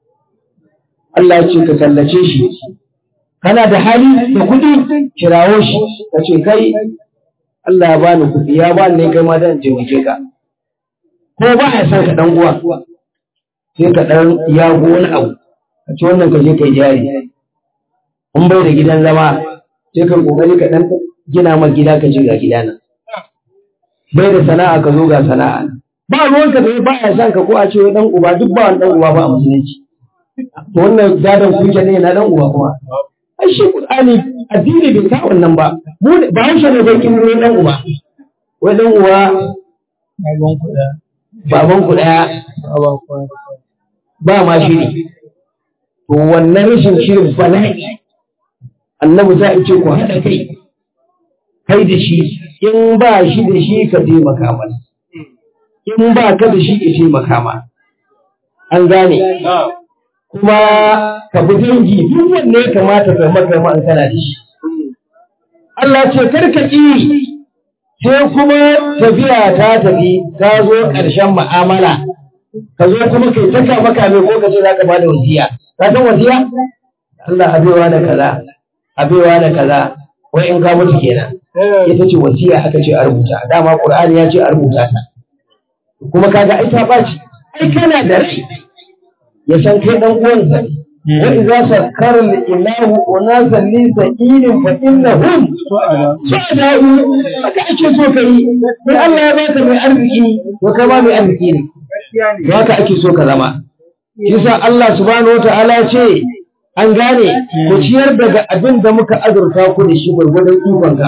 Speaker 3: Allah ya ce ka kallace shi kana da hali da kuɗi kirawo shi ka ce kai Allah ya bani kuɗi ya bani ne kai ma dan taimake ka ko ba ya san ka dan uwa sai ka dan yago wani abu ka ce wannan ka je kai jari in bai da gidan zama sai ka kokari ka dan gina ma gida ka ce ga gida nan bai da sana'a ka zo ga sana'a nan ba ruwanka da ba ya san ka ko a ce wai dan uba duk ba wani dan uba ba a musulunci to wannan gadon kuke ne na dan uba kuma ai shi qur'ani addini bai ka wannan ba mu ne ba haushe ne bai kin dan uba wai dan uwa
Speaker 1: Baban kuɗa.
Speaker 3: baban ku daya
Speaker 1: Baban kuɗa.
Speaker 3: ba ma shiri to wannan rashin shirin bala'i annabi za a ce ku haɗa kai kai da shi in ba shi da shi ka taimaka masa in ba ka da shi ka taimaka ma an gane kuma ka bi dangi duk wanne ya kamata ka maka ma an kana da shi Allah ce kar ka ƙi sai kuma tafiya ta tafi ta zo ƙarshen mu'amala ka zo kuma kai ta kama kame ko ka ce za ka bada wasiya ka san wasiya Allah abewa da kaza abewa da kaza wai in ka mutu kenan ita ce wasiya aka ce a rubuta dama Qur'ani ya ce a rubuta ta kuma kaga ai ta baci ai kana da rai ya san kai dan uwansa ne wa idza sakkara al-ilahu unasan li sa'ilin fa innahum su'ada'u haka ake so kai sai Allah ya baka mai arziki to kai ba mai arziki ne to haka ake so ka zama yasa Allah subhanahu wataala ce an gane ku ciyar daga abin da muka azurta ku da shi gwargwadon ikonka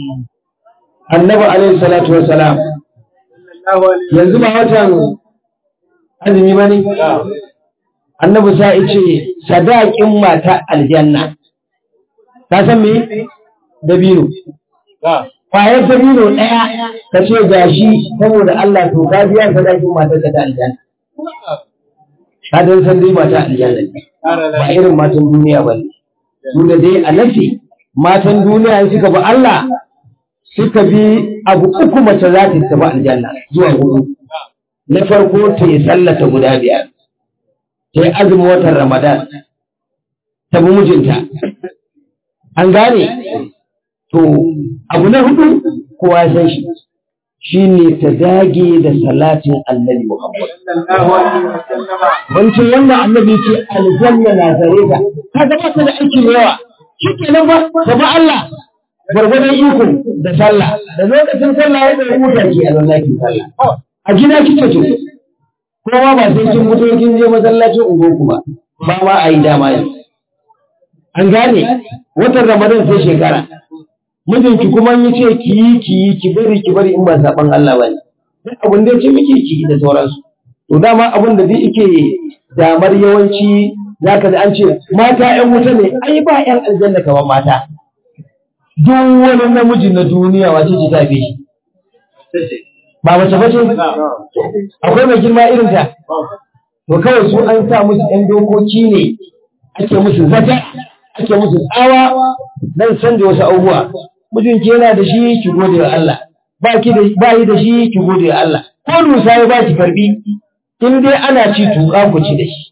Speaker 3: annabi alaihi salatu wassalam yanzu ba watan azumi ba ne annabi sa ce sadakin mata aljanna ka san me dabino kwayar dabino ɗaya ka ce gashi saboda Allah to ka biya sadakin matar ka ta aljanna ka dan san dai mata aljanna ne ba irin matan duniya ba ne su da dai a nafi matan duniya suka bi Allah suka bi abu uku mace za ta tafi aljanna zuwa hudu na farko ta yi sallata guda biyar ta yi azumin watan ramadan ta bi mijinta an gane to abu na hudu kowa ya san shi shi ne ta dage da salatin annabi muhammad wancan wannan annabi ce aljanna na zare ta ka zama ta da aiki da yawa shi kenan ba ta ba Allah gwargwadon iko da sallah da lokacin sallah ya da huta ki a lallaki sallah a gida kike to kowa ba sai kin fito kin je masallacin ungoku ba ba ma a yi dama yanzu an gane watan ramadan sai shekara mijinki kuma yi ce ki yi ki yi ki bari ki bari in ba saban Allah ba ne duk abin da ya ce miki ki yi da sauransu to dama abin da zai yake damar yawanci zaka da an ce mata ƴan wuta ne ai ba ƴan aljanna kamar mata duk wani namiji na duniya wace ce ta fi shi ba mace bace akwai mai girma irin ta to kawai su an sa musu ɗan dokoki ne ake musu zata ake musu tsawa dan canza wasu abubuwa mijinki yana da shi ki gode wa Allah ba ki da ba yi da shi ki gode wa Allah ko dusa ya ba ki karbi in dai ana ci tuka ku ci da shi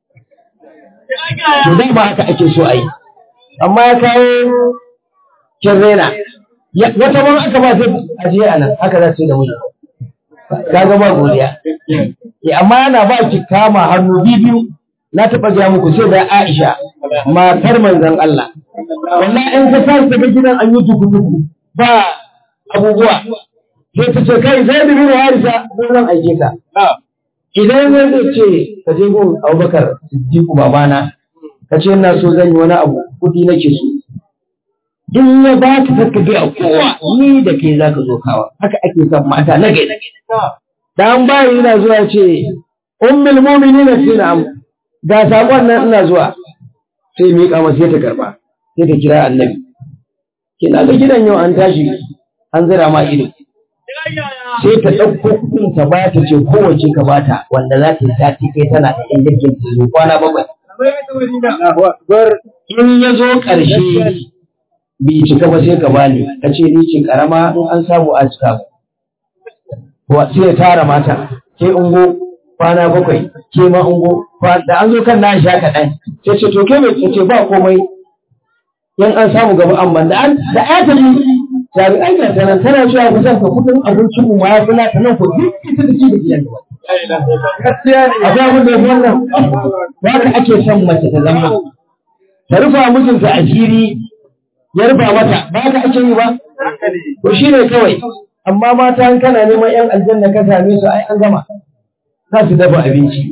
Speaker 3: to dai ba haka ake so a yi amma ya kawo kin rena wata man aka ba sai aje a nan haka za su yi da miji kaga ba godiya eh amma yana ba ki kama hannu biyu na taɓa ga muku sai da Aisha matar manzon Allah wallahi in ka sa ta gidan an yi duku duku ba abubuwa sai ta ce kai zai bi harisa ko zan aike ka idan zai ce ka je gun Abubakar Siddiqu babana ka ce ina so zan yi wani abu kudi nake so in ya ba ka saka bi a kowa ni da kai za ka zo kawa haka ake son mata na gari dan bayi yana zuwa ce ummul mu'minin sai na ga sakon nan ina zuwa sai miƙa masa sai ta karba sai ta kira annabi kina ga gidan yau an tashi an zira ma ido sai ta ɗauko kuɗin ta ba ta ce kowace ka bata wanda za ta yi sati kai tana da ɗan jirgin ta zo kwana bakwai in ya zo ƙarshe bai cika ba sai ka bani ka ce ni ce karama in an samu a cika ba sai ya tara mata ke ungo kwana bakwai ke ma ungo da an zo kan na sha kaɗan sai ce to ke mai ce ba komai yan an samu gaba an ban da an da ya ta yi tabi an ga tana tana cewa ku san ka kudin abincin mu ya fi nata nan ko duk ita da ke da gidan gaskiya ne a ga mun da wannan ba ka ake son mace ta zama ta rufa mijinta asiri ya rufa mata ba ka ake yi ba to shi ne kawai amma mata an kana neman yan aljanna ka same su ai an gama za su dafa abinci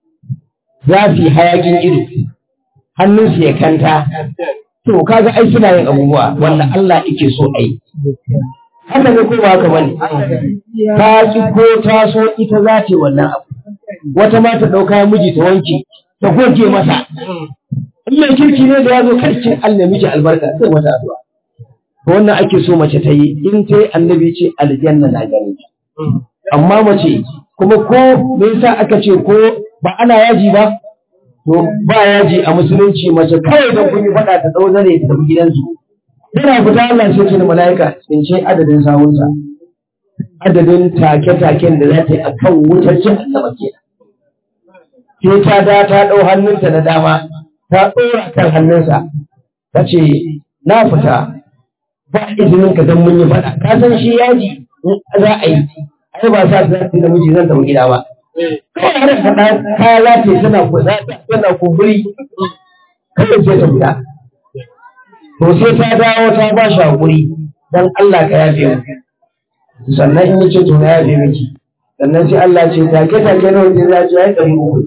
Speaker 3: za su yi hayakin ido hannunsu ya kanta to kaga ai suna yin abubuwa wanda Allah yake so a yi haka ne ko ba haka bane ta ki ko ta so ita za ta yi wannan abu wata ma ta ɗauka miji ta wanke ta goge masa in mai kirki ne da ya zo karkin Allah miji albarka sai mata addu'a to wannan ake so mace ta yi in ta yi annabi ce aljanna na gare amma mace kuma ko me yasa aka ce ko ba ana yaji ba to ba yaji a musulunci mace kawai don kun yi faɗa ta ɗau zane ta tafi gidansu yana fita Allah sai ce da mala'ika in ce adadin sawunsa adadin take-taken da za ta yi a kan wutar cin annaba kenan sai ta da ta ɗau hannunta na dama ta ɗora kan hannunsa ta ce na fita ba izinin ka don mun yi faɗa ka san shi yaji in za a yi ai ba sa za da miji zan tafi gida ba kawai har faɗa kaya za ta yi tana tana kumburi kawai sai ta fita to sai ta dawo ta ba shi haƙuri don Allah ka yafe mu sannan in yace to na yafe miki sannan sai Allah ce take take nawa sai za ci ai ɗari uku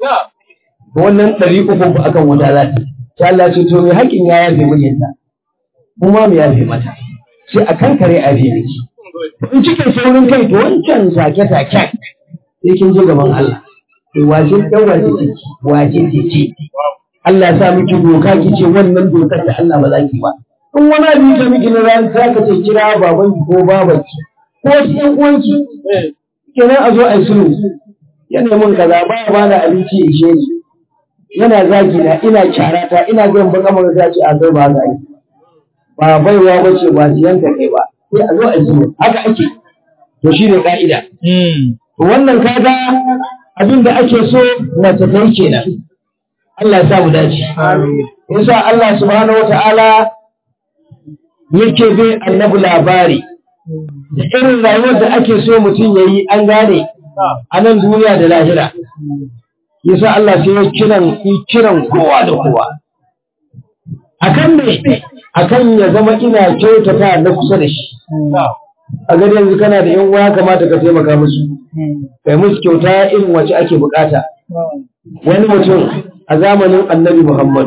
Speaker 3: wannan ɗari uku ba akan wuta za ta sai Allah ce to mai haƙin ya yafe mijinta kuma mu yafe mata sai a kan kare a yafe miki in cikin saurin kai to wancan sake saken sai kin je gaban Allah to wace ɗan wace ce wace ce ce Allah ya sa miki doka ki ce wannan dokar da Allah ba za ki ba in wani abu ya miki na ran za ka ce kira babanki ko babanki ko wasu ƴan uwanki kenan a zo a yi sulhu yana mun kaza ba ya bani abinci ya ishe ni yana zagi na ina kyarata ina zan baka maka ta ce a kai ba za ba baiwa ba ce ba siyan ka kai ba sai a zo a yi haka ake to shi ne ka'ida to wannan kaga abin da ake so mace ta yi kenan Allah ya sa mu dace yasa Allah subhanahu wata'ala yake bai annabi labari da irin rayuwar da ake so mutum ya yi an gane a nan duniya da lahira yasa Allah sai ya kiran kiran kowa da kowa akan me akan ya zama ina kyautata na kusa da shi a gari yanzu kana da yan uwa kamata ka taimaka musu kai musu kyauta irin wacce ake bukata wani mutum a zamanin annabi Muhammad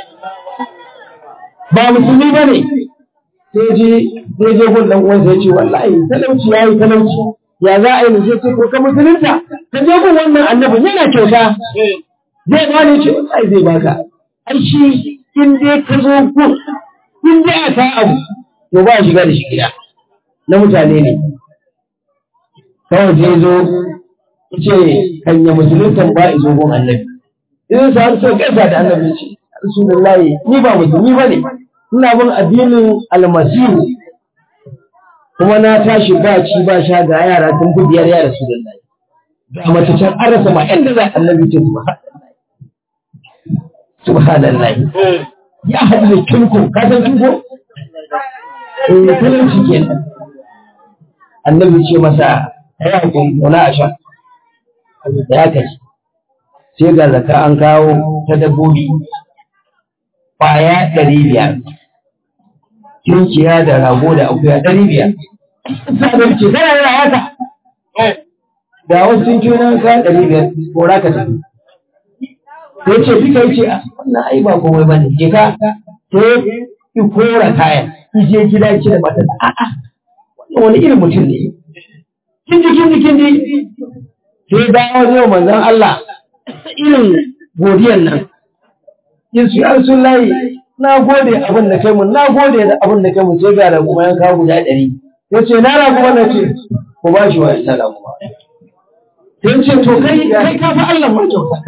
Speaker 3: ba musulmi ba ne sai je sai je gun dan uwansa ya ce wallahi talauci yayi talauci ya za a yi ne sai ce ko ka musulunta ka je gun wannan annabin yana kyauta zai ba ne ce wallahi zai baka ai shi in dai ka zo gun in dai a ta abu to ba shiga da shi gida na mutane ne kawai sai zo ce kan ya musulunta ba izo gun annabi idan sa har sai kaisa da annabi ce Rasulullahi ni ba musulmi bane ina bin addinin almasihu kuma na tashi ba ci ba sha ga yara sun fi biyar ya Rasulullahi ga mace can an rasa ma inda za annabi ce subhanallahi ya haɗu da kinko ka san kinko eh talauci kenan annabi ce masa ya hakuri wala a sha da ya kai sai ga zaka an kawo ta dabbobi kwaya ɗari biyar tunkiya da rago da akuya ɗari biyar sabon ce tana yana haka da wasu tunkiyo na ka ɗari biyar ko ra ka tafi sai ce duka yace a wannan ai ba komai bane je ka sai ki kora kayan ki je gida ki da mata a'a wannan wani irin mutum ne kin ji kin ji kin ji sai dawo ne manzon Allah irin godiyan nan yin su ya Rasulullahi na gode abin da kai mun na gode da abin da kai mun sai ga da kuma yan kawo guda ɗari ya ce na ragu wannan ce ku ba shi wa ita da kuma sai ce to kai kai ka fi Allah ma kyauta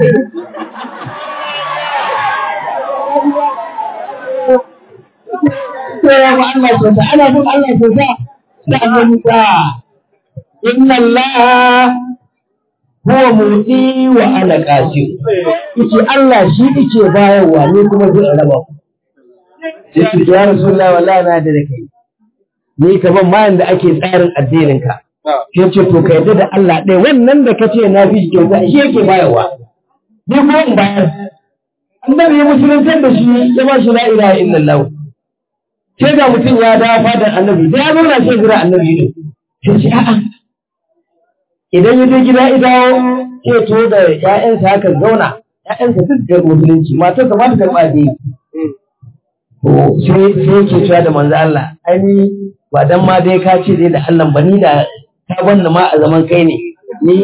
Speaker 3: sai ya fi Allah kyauta ana bin Allah kyauta da annabi ta inna Allah huwa mutsi wa ana qasim yace Allah shi yake bayarwa ne kuma zai raba sai ce ya rasulullah wallahi na da kai ni ka ban mayan da ake tsarin addinin ka sai ce to ka yarda da Allah ɗaya wannan da kace na fi kyauta shi yake bayarwa ni kuma in bayar annabi ya musuluntar da shi ya ba shi la ilaha illallah sai ga mutum ya dawo fadar annabi da ya zauna sai jira annabi ne sai ce a'a idan ya je gida ya dawo sai to da ƴaƴansa haka zauna ƴaƴansa duk da musulunci matar sa ma ta karɓa da to sai sai yake cewa da manzo Allah ai ni ba dan ma dai ka ce dai da Allah ba ni da ta banna ma a zaman kai ne ni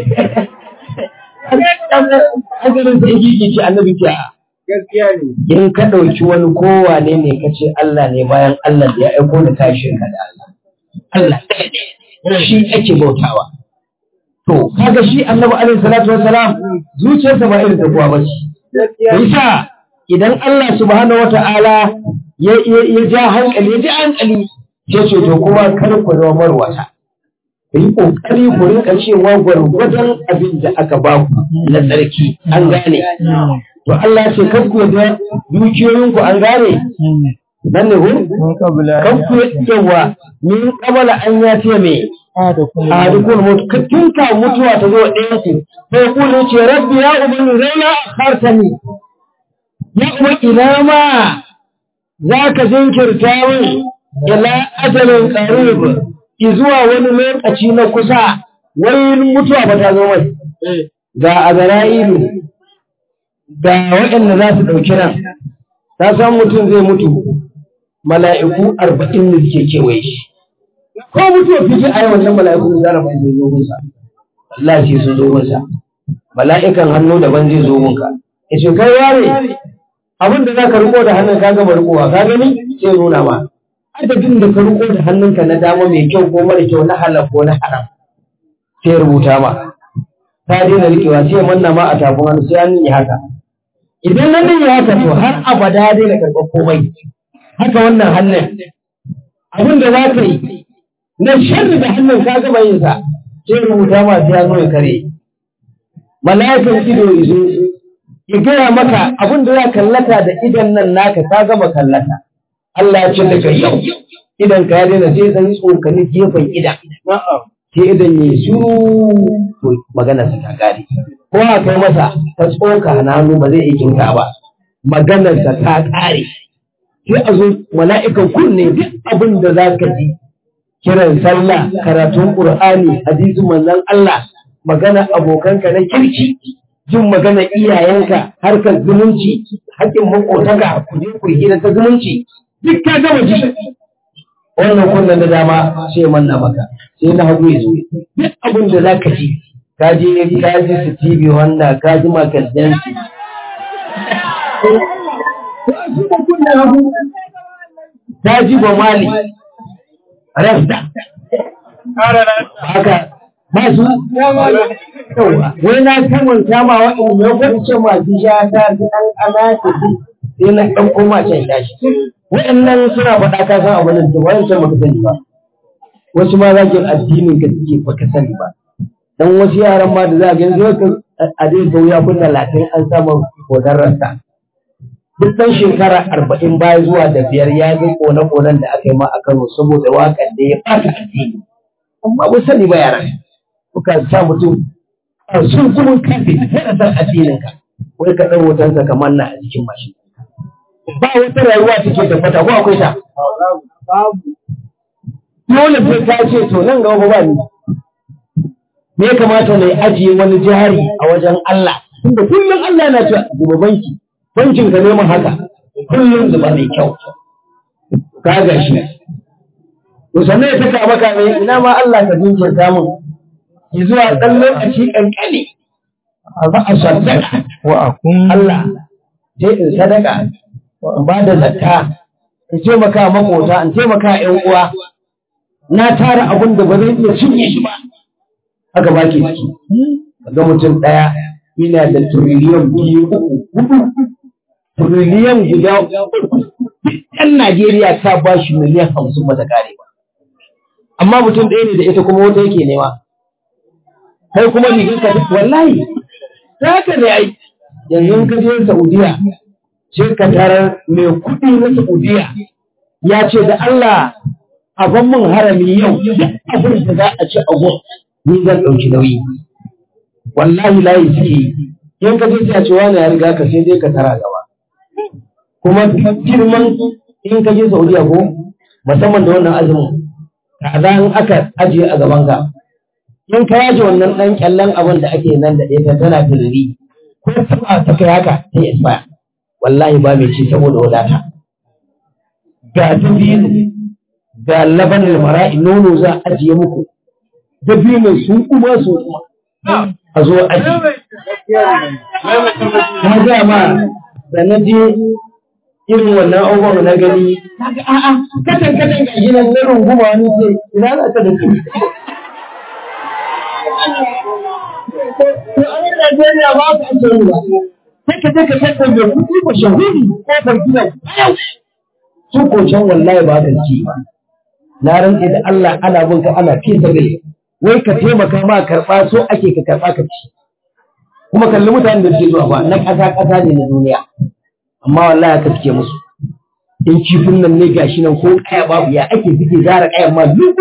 Speaker 3: Agarin sai yake ce annabi ce a
Speaker 2: gaskiya ne
Speaker 3: in ka ɗauki wani kowane ne ka ce Allah ne bayan Allah da ya aiko da ka shirka da Allah. Allah ɗaya shi ake bautawa. To, kaga shi annabi alaihi salatu wassalam zuciyarsa ba irin ta kuwa ba ce. Yasa idan Allah subhanahu wa ta'ala ya ya ja hankali ya ji hankali sai ce to kuma kar ku zama marwata. Ku yi ƙoƙari ku rinka cewa gwargwadon abin da aka ba ku na tsarki an gane. to Allah ce kan ku da dukiyoyinku an gane nan ne ko kan ku yawa min qabala an ya ce me a dukkan mutu ka tunka mutuwa ta zo ɗayan ku sai ku ne ce rabbi ya ubani raina akhartani ya kuma ina ma za ka jinkirta min ila ajalin qarib zuwa wani lokaci na kusa wai mutuwa ba ta zo mai ga azra'ilu ga waɗanda za su ɗauki ran, ta san mutum zai mutu mala'iku arba'in da suke kewaye shi. Ko mutuwa fiji a yi wannan mala'iku da zara mai zai zo gunsa, Allah ce sun zo gunsa, mala'ikan hannu daban zai zo gunka. Ya ce, kai yare, abin da za ka riko da hannun ka gama rikowa, ka gani sai nuna ma. Adadin da ka riko da hannunka na dama mai kyau ko mara kyau na halal ko na haram, sai rubuta ma. Ta daina rikewa sai manna ma a tafin hannu sai an yi haka. idan nan ne ya haka to har abada dai na karɓar komai haka wannan hannun abin da za ka yi na sharri da hannun ka gaba yin sa sai rubuta ma ya zo ya kare mala'ikan ido izo ya gaya maka abin da za kallata da idan nan naka ka gama kallata Allah ya ce daga yau idan ka ya daina sai san tsokani gefen idan sai idan ya shiru to magana sa ta gari ko a kai masa ta tsoka na hannu ba zai iya kinka ba maganarsa ta ƙare sai a zo mala'ikan kunne duk abin da za ka ji kiran sallah karatun ƙur'ani hadisin manzon Allah magana abokanka na kirki jin magana iyayenka harkar zumunci haƙƙin makotaka ku je ku hira ta zumunci duk ka gama ji wannan kunnen da dama sai manna maka sai na hagu ya zo duk abin da za ka ji ka je ka ji su TV wanda ka ji makaldansu. Ta ji ba mali, rasta, haka masu wai na kamanta ma waɗanda ya kwanci masu sha ta fi ɗan ƙana ta ji sai na ɗan koma can tashi wa'annan suna faɗa ka san abin da wani can baka sani ba wasu ma zagin addinin ka suke baka sani ba dan wasu yaran ma da za a gani zai ka a dai ga wuya kun talatin an samu kodar rasta duk ɗan shekara arba'in baya zuwa da biyar ya ga kone-konen da aka yi ma a Kano saboda waƙar da ya ɓata addini amma ba sani ba yaran kuka sa mutum a sun kuma kafe yana san addinin ka wai ka ɗan hotonsa kamar na a jikin mashin ba wata rayuwa take tabbata ko akwai ta dole sai ka ce to nan gaba ba ni me ya kamata na ajiye wani jari a wajen Allah tunda kullum Allah yana cewa zuba banki bankin ka neman haka kullum zuba mai kyau ka ga shi to sannan ya saka maka ne ina ma Allah ka jinkirta mun ki zuwa ɗan lokaci ƙanƙani ba a sadaka
Speaker 2: wa akun
Speaker 3: Allah sai in sadaka in ba da zakka in taimaka makota in taimaka ƴan uwa na tara abin da ba zai iya cinye shi ba haka ba ke ciki ga mutum ɗaya yana da tiriliyan biyu uku hudu tiriliyan guda uku ɗan Najeriya ta ba shi miliyan hamsin ba ta kare ba amma mutum ɗaya ne da ita kuma wata yake nema kai kuma rigar ka wallahi ta haka ne ai yanzu in ka je Saudiya sai ka tarar mai kuɗi na Saudiya ya ce da Allah a ban mun harami yau duk abin da za a ci a gun ni zan ɗauki nauyi wallahi layi suke in ka je sai a ce wani ya riga ka sai dai ka tara gaba kuma girman in ka je Saudiya ko musamman da wannan azumin kaza in aka ajiye a gaban ka in ka yaje wannan ɗan kyallen abin da ake nan da ɗaya tana tururi ko taba ta kai haka ta expire wallahi ba mai ci saboda wadata ga dabino ga laban mara'i nono za a ajiye muku dabino sun kuma su kuma a zo aji na ga ma da na je irin wannan abubuwan na gani kaga a'a katan katan ga gidan na runguma wani ce ina za ka da su to a yin Najeriya ba ka ake yi ba sai ka je ka tattar da kuɗi ba shahuri ko fargidan yau su ko can wallahi ba ka ci ba na rantse da Allah ana bin ka ana fi sabai wai ka taimaka ma karɓa so ake ka karɓa ka ci kuma kalli mutanen da suke zuwa ba na ƙasa ƙasa ne na duniya amma wallahi ka suke musu in kifin nan ne gashi nan ko kaya babu ya ake suke zara kayan ma duk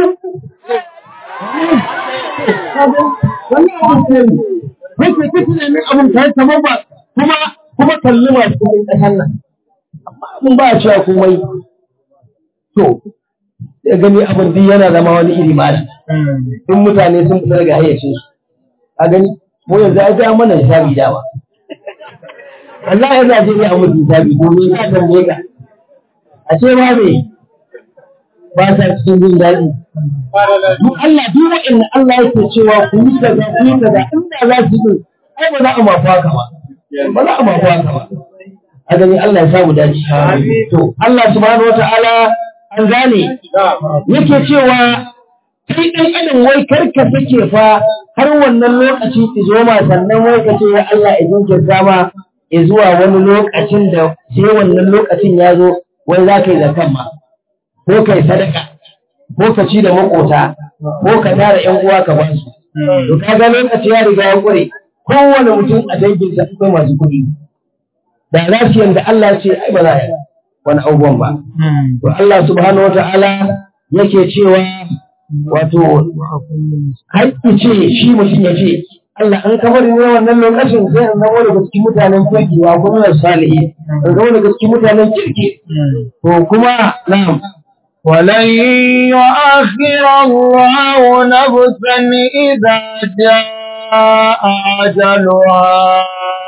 Speaker 3: wannan abin ne kai kai tunanin abin kai kamar ba kuma kuma kalli masu kuɗin ƙasar nan amma abin ba a cewa komai to sai gani abin duk yana zama wani iri ma in mutane sun fita daga hayyacin su a gani mu yanzu ai ga mana hisabi dawa wallahi yanzu a je ne a mutu hisabi domin ka tambaye ka a ce ma me ba sa cikin jin daɗi duk Allah duk wa'annan Allah yake cewa ku yi kaza ku yi kaza inda za su yi ai ba za a mafi haka ba ba za a mafi haka ba a gani Allah ya samu dace to Allah subhanahu wata'ala an gane yake cewa kai ɗan adam wai karka sake fa har wannan lokaci ki zo ma sannan wai ka ce ya Allah ya jinkirta ma ya zuwa wani lokacin da sai wannan lokacin ya zo wai za ka yi zakan ma ko kai sadaka ko ka ci da makota ko ka tara ƴan uwa ka ba su to kaga lokaci ya riga ya kure kowane mutum a danginsa akwai masu kuɗi da za su yanda Allah ya ce ai ba za a yi wani abubuwan ba to Allah subhanahu wata'ala yake cewa wato haƙƙi ce shi mutum ya ce Allah an kamar ne wannan lokacin sai an zama daga cikin mutanen kirki wa kuma salihi an zama daga cikin mutanen kirki to kuma na'am
Speaker 1: ولن يؤخر الله نفسا إذا جاء أجلها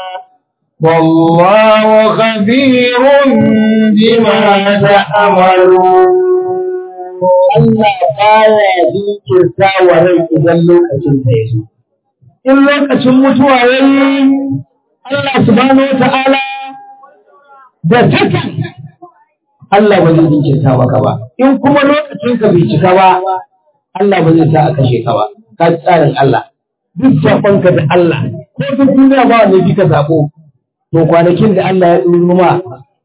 Speaker 1: والله خبير بما تعملون
Speaker 3: Allah baya jinkirta wa rai idan lokacin ta yazo. In lokacin mutuwa yayi Allah subhanahu wata'ala da takan Allah ba zai jinkirta maka ba. In kuma lokacin ka bai cika ba Allah ba zai sa a kashe ka ba. Ka ji tsarin Allah. Duk saƙonka da Allah ko duk duniya ba wanda bi ka zaɓo. To kwanakin da Allah ya tsoro ma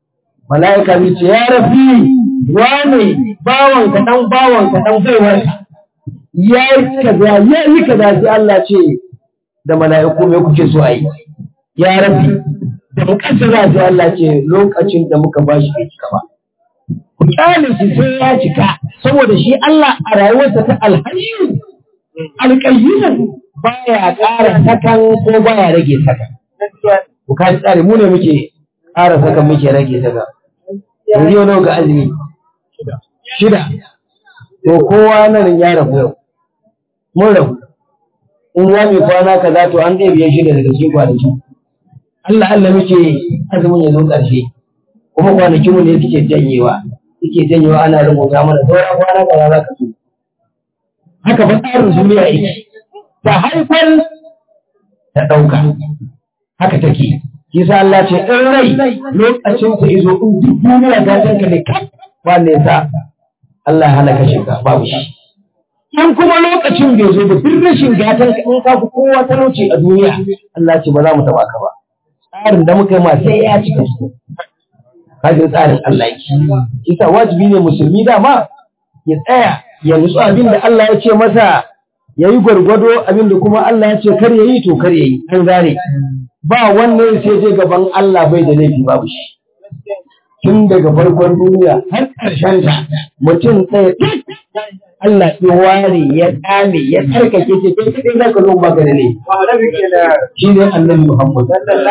Speaker 3: mala'ika zai ce ya rafi wane bawan ka dan bawan ka dan baiwar ka ya yi kaza ya yi kaza sai Allah ce da mala'iku me kuke so a yi ya rafi da mukaddara sai Allah ce lokacin da muka ba shi bai cika ba ku kyale shi sai ya cika saboda shi Allah a rayuwarsa ta alhayyu alƙayyunan baya ƙara sakan ko baya rage sakan ku ka tsare mu ne muke ƙara sakan muke rage sakan yanzu yau nawa ga azumi shida to kowa nan ya rabu yau mun rabu in ya mai kwana kaza to an ɗaya biyan shida daga cikin kwanaki Allah Allah muke azumin ya zo ƙarshe kuma kwanakin mu ne suke janyewa suke janyewa ana rubuta mana sauran kwana kaza za ka so haka ba tsarin duniya yake ta haifar ta ɗauka haka take Kisa Allah ce in rai lokacin ta izo in duk duniya ta tanka ne kan wanda ya sa Allah ya hana kashe ka babu shi in kuma lokacin bai zo ba duk rashin gatan ka in ka fi kowa talauci a duniya Allah ce ba za mu taba ka ba tsarin da muka yi ma sai ya cika su kajin tsarin Allah yake kisa wajibi ne musulmi dama ya tsaya ya nutsu abin da Allah ya ce masa ya yi gwargwado abin da kuma Allah ya ce kar ya yi to kar ya yi an gane ba wannan sai je gaban Allah bai da laifi babu shi tun daga farkon duniya har ƙarshen ta mutum ɗaya tak Allah ya ware ya tsame ya tsarkake ce kai kadai za ka zo baka da laifi shi ne annabi Muhammad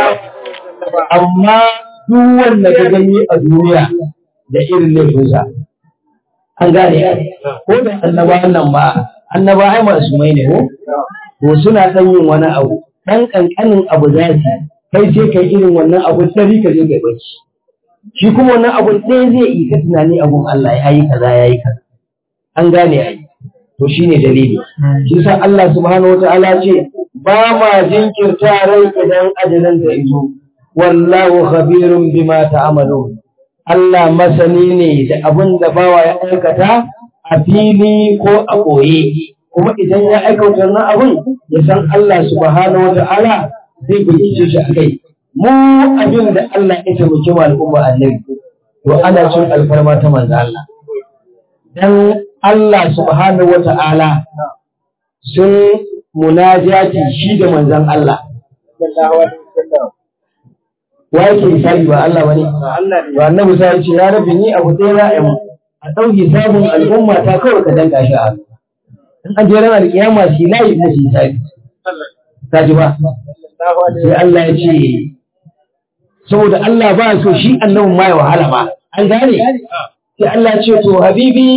Speaker 3: amma duk wanda ka gani a duniya da irin laifinsa an gane ko da annaba nan ba annaba ai masu mai ne ko ko suna ɗan yin wani abu ɗan ƙanƙanin abu za su kai sai kai irin wannan abu ɗari ka je kai bacci shi kuma wannan abu ɗaya zai yi ka tunani abun Allah ya yi kaza ya yi kaza an gane ai to shine dalili shi sa Allah subhanahu wataala ce ba ma jinkirta rai idan ajalin ta iso wallahu khabirun bima ta'malun Allah masani ne da abin da bawa ya aikata a fili ko a ɓoye kuma idan ya aikata wannan abin ya san Allah subhanahu wa ta'ala zai bincike shi a kai mu abin da Allah ya taimaki mu al'umma annabi to ana cin alfarma ta manzo Allah dan Allah subhanahu wa ta'ala sun munajati shi da manzon Allah wa yake hisabi ba Allah bane to annabi sai ya ce ya rabbi ni abu ɗaya za a yi a ɗauki sabon al'umma ta kawai ka danka shi a hannu in an je ranar kiyama shi layi musu hisabi ta ji ba sai Allah ya ce saboda Allah ba so shi annabin ma ya wahala ba an gane sai Allah ya ce to habibi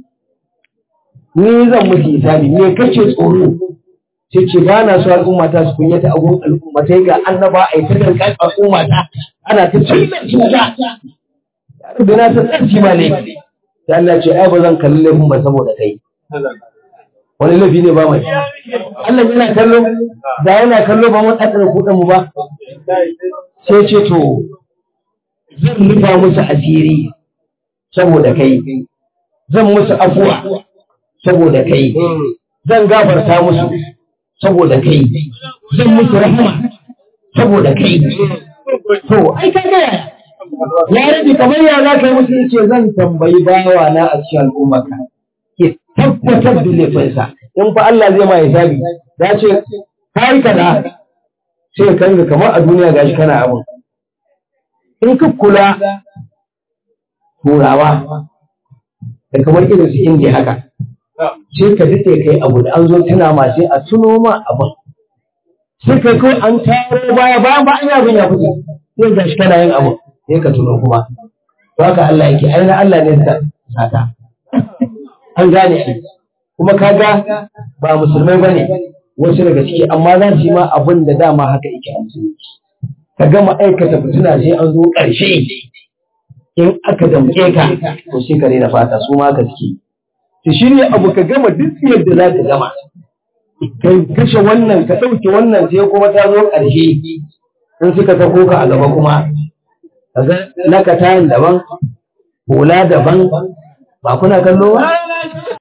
Speaker 3: ni zan musu hisabi me kake tsoro sai ce ba na so al'umma ta su kunyata a gurin al'umma sai ga annaba a yi ta dankan al'umma ta ana ta cuta cuta da na ta tsarki ma ne sai Allah ce ai ba zan kalli laifin ba saboda kai wani laifi ne ba mai Allah yana kallo da yana kallo ba mun tsakar kuɗin mu ba sai ce to zan rufa musu asiri saboda kai zan musu afuwa saboda kai zan gafarta musu saboda kai zan musu rahama saboda kai to ai ka ga ya rabi kamar ya za ka yi musu yace zan tambayi bawa na a cikin al'ummarka ke tabbatar da laifinsa in fa Allah zai ma hisabi ya ce kai kaza sai ka ga kamar a duniya gashi kana abin in ka kula turawa da kamar irin su indiya haka sai ka daɗe kai abu da an zo tuna ma sai a tuno ma abin sai kai kawai an taro baya bayan ba an yi abin ya fito sai gashi kana yin abu sai ka tuno kuma to haka Allah yake ai na Allah ne sa sata an gane shi kuma kaga ba musulmai bane wasu daga ciki amma za su yi ma abin da dama haka yake a musulunci ka gama aikata fitina sai an zo ƙarshe in aka damke ka to sai ka rena fata su ma haka suke ki shirya abu ka gama duk yadda za ka gama kai kashe wannan ka ɗauke wannan sai kuma ta zo ƙarshe in suka sako ka a gaba kuma kaga naka tayin daban hula daban ba kuna kallo ba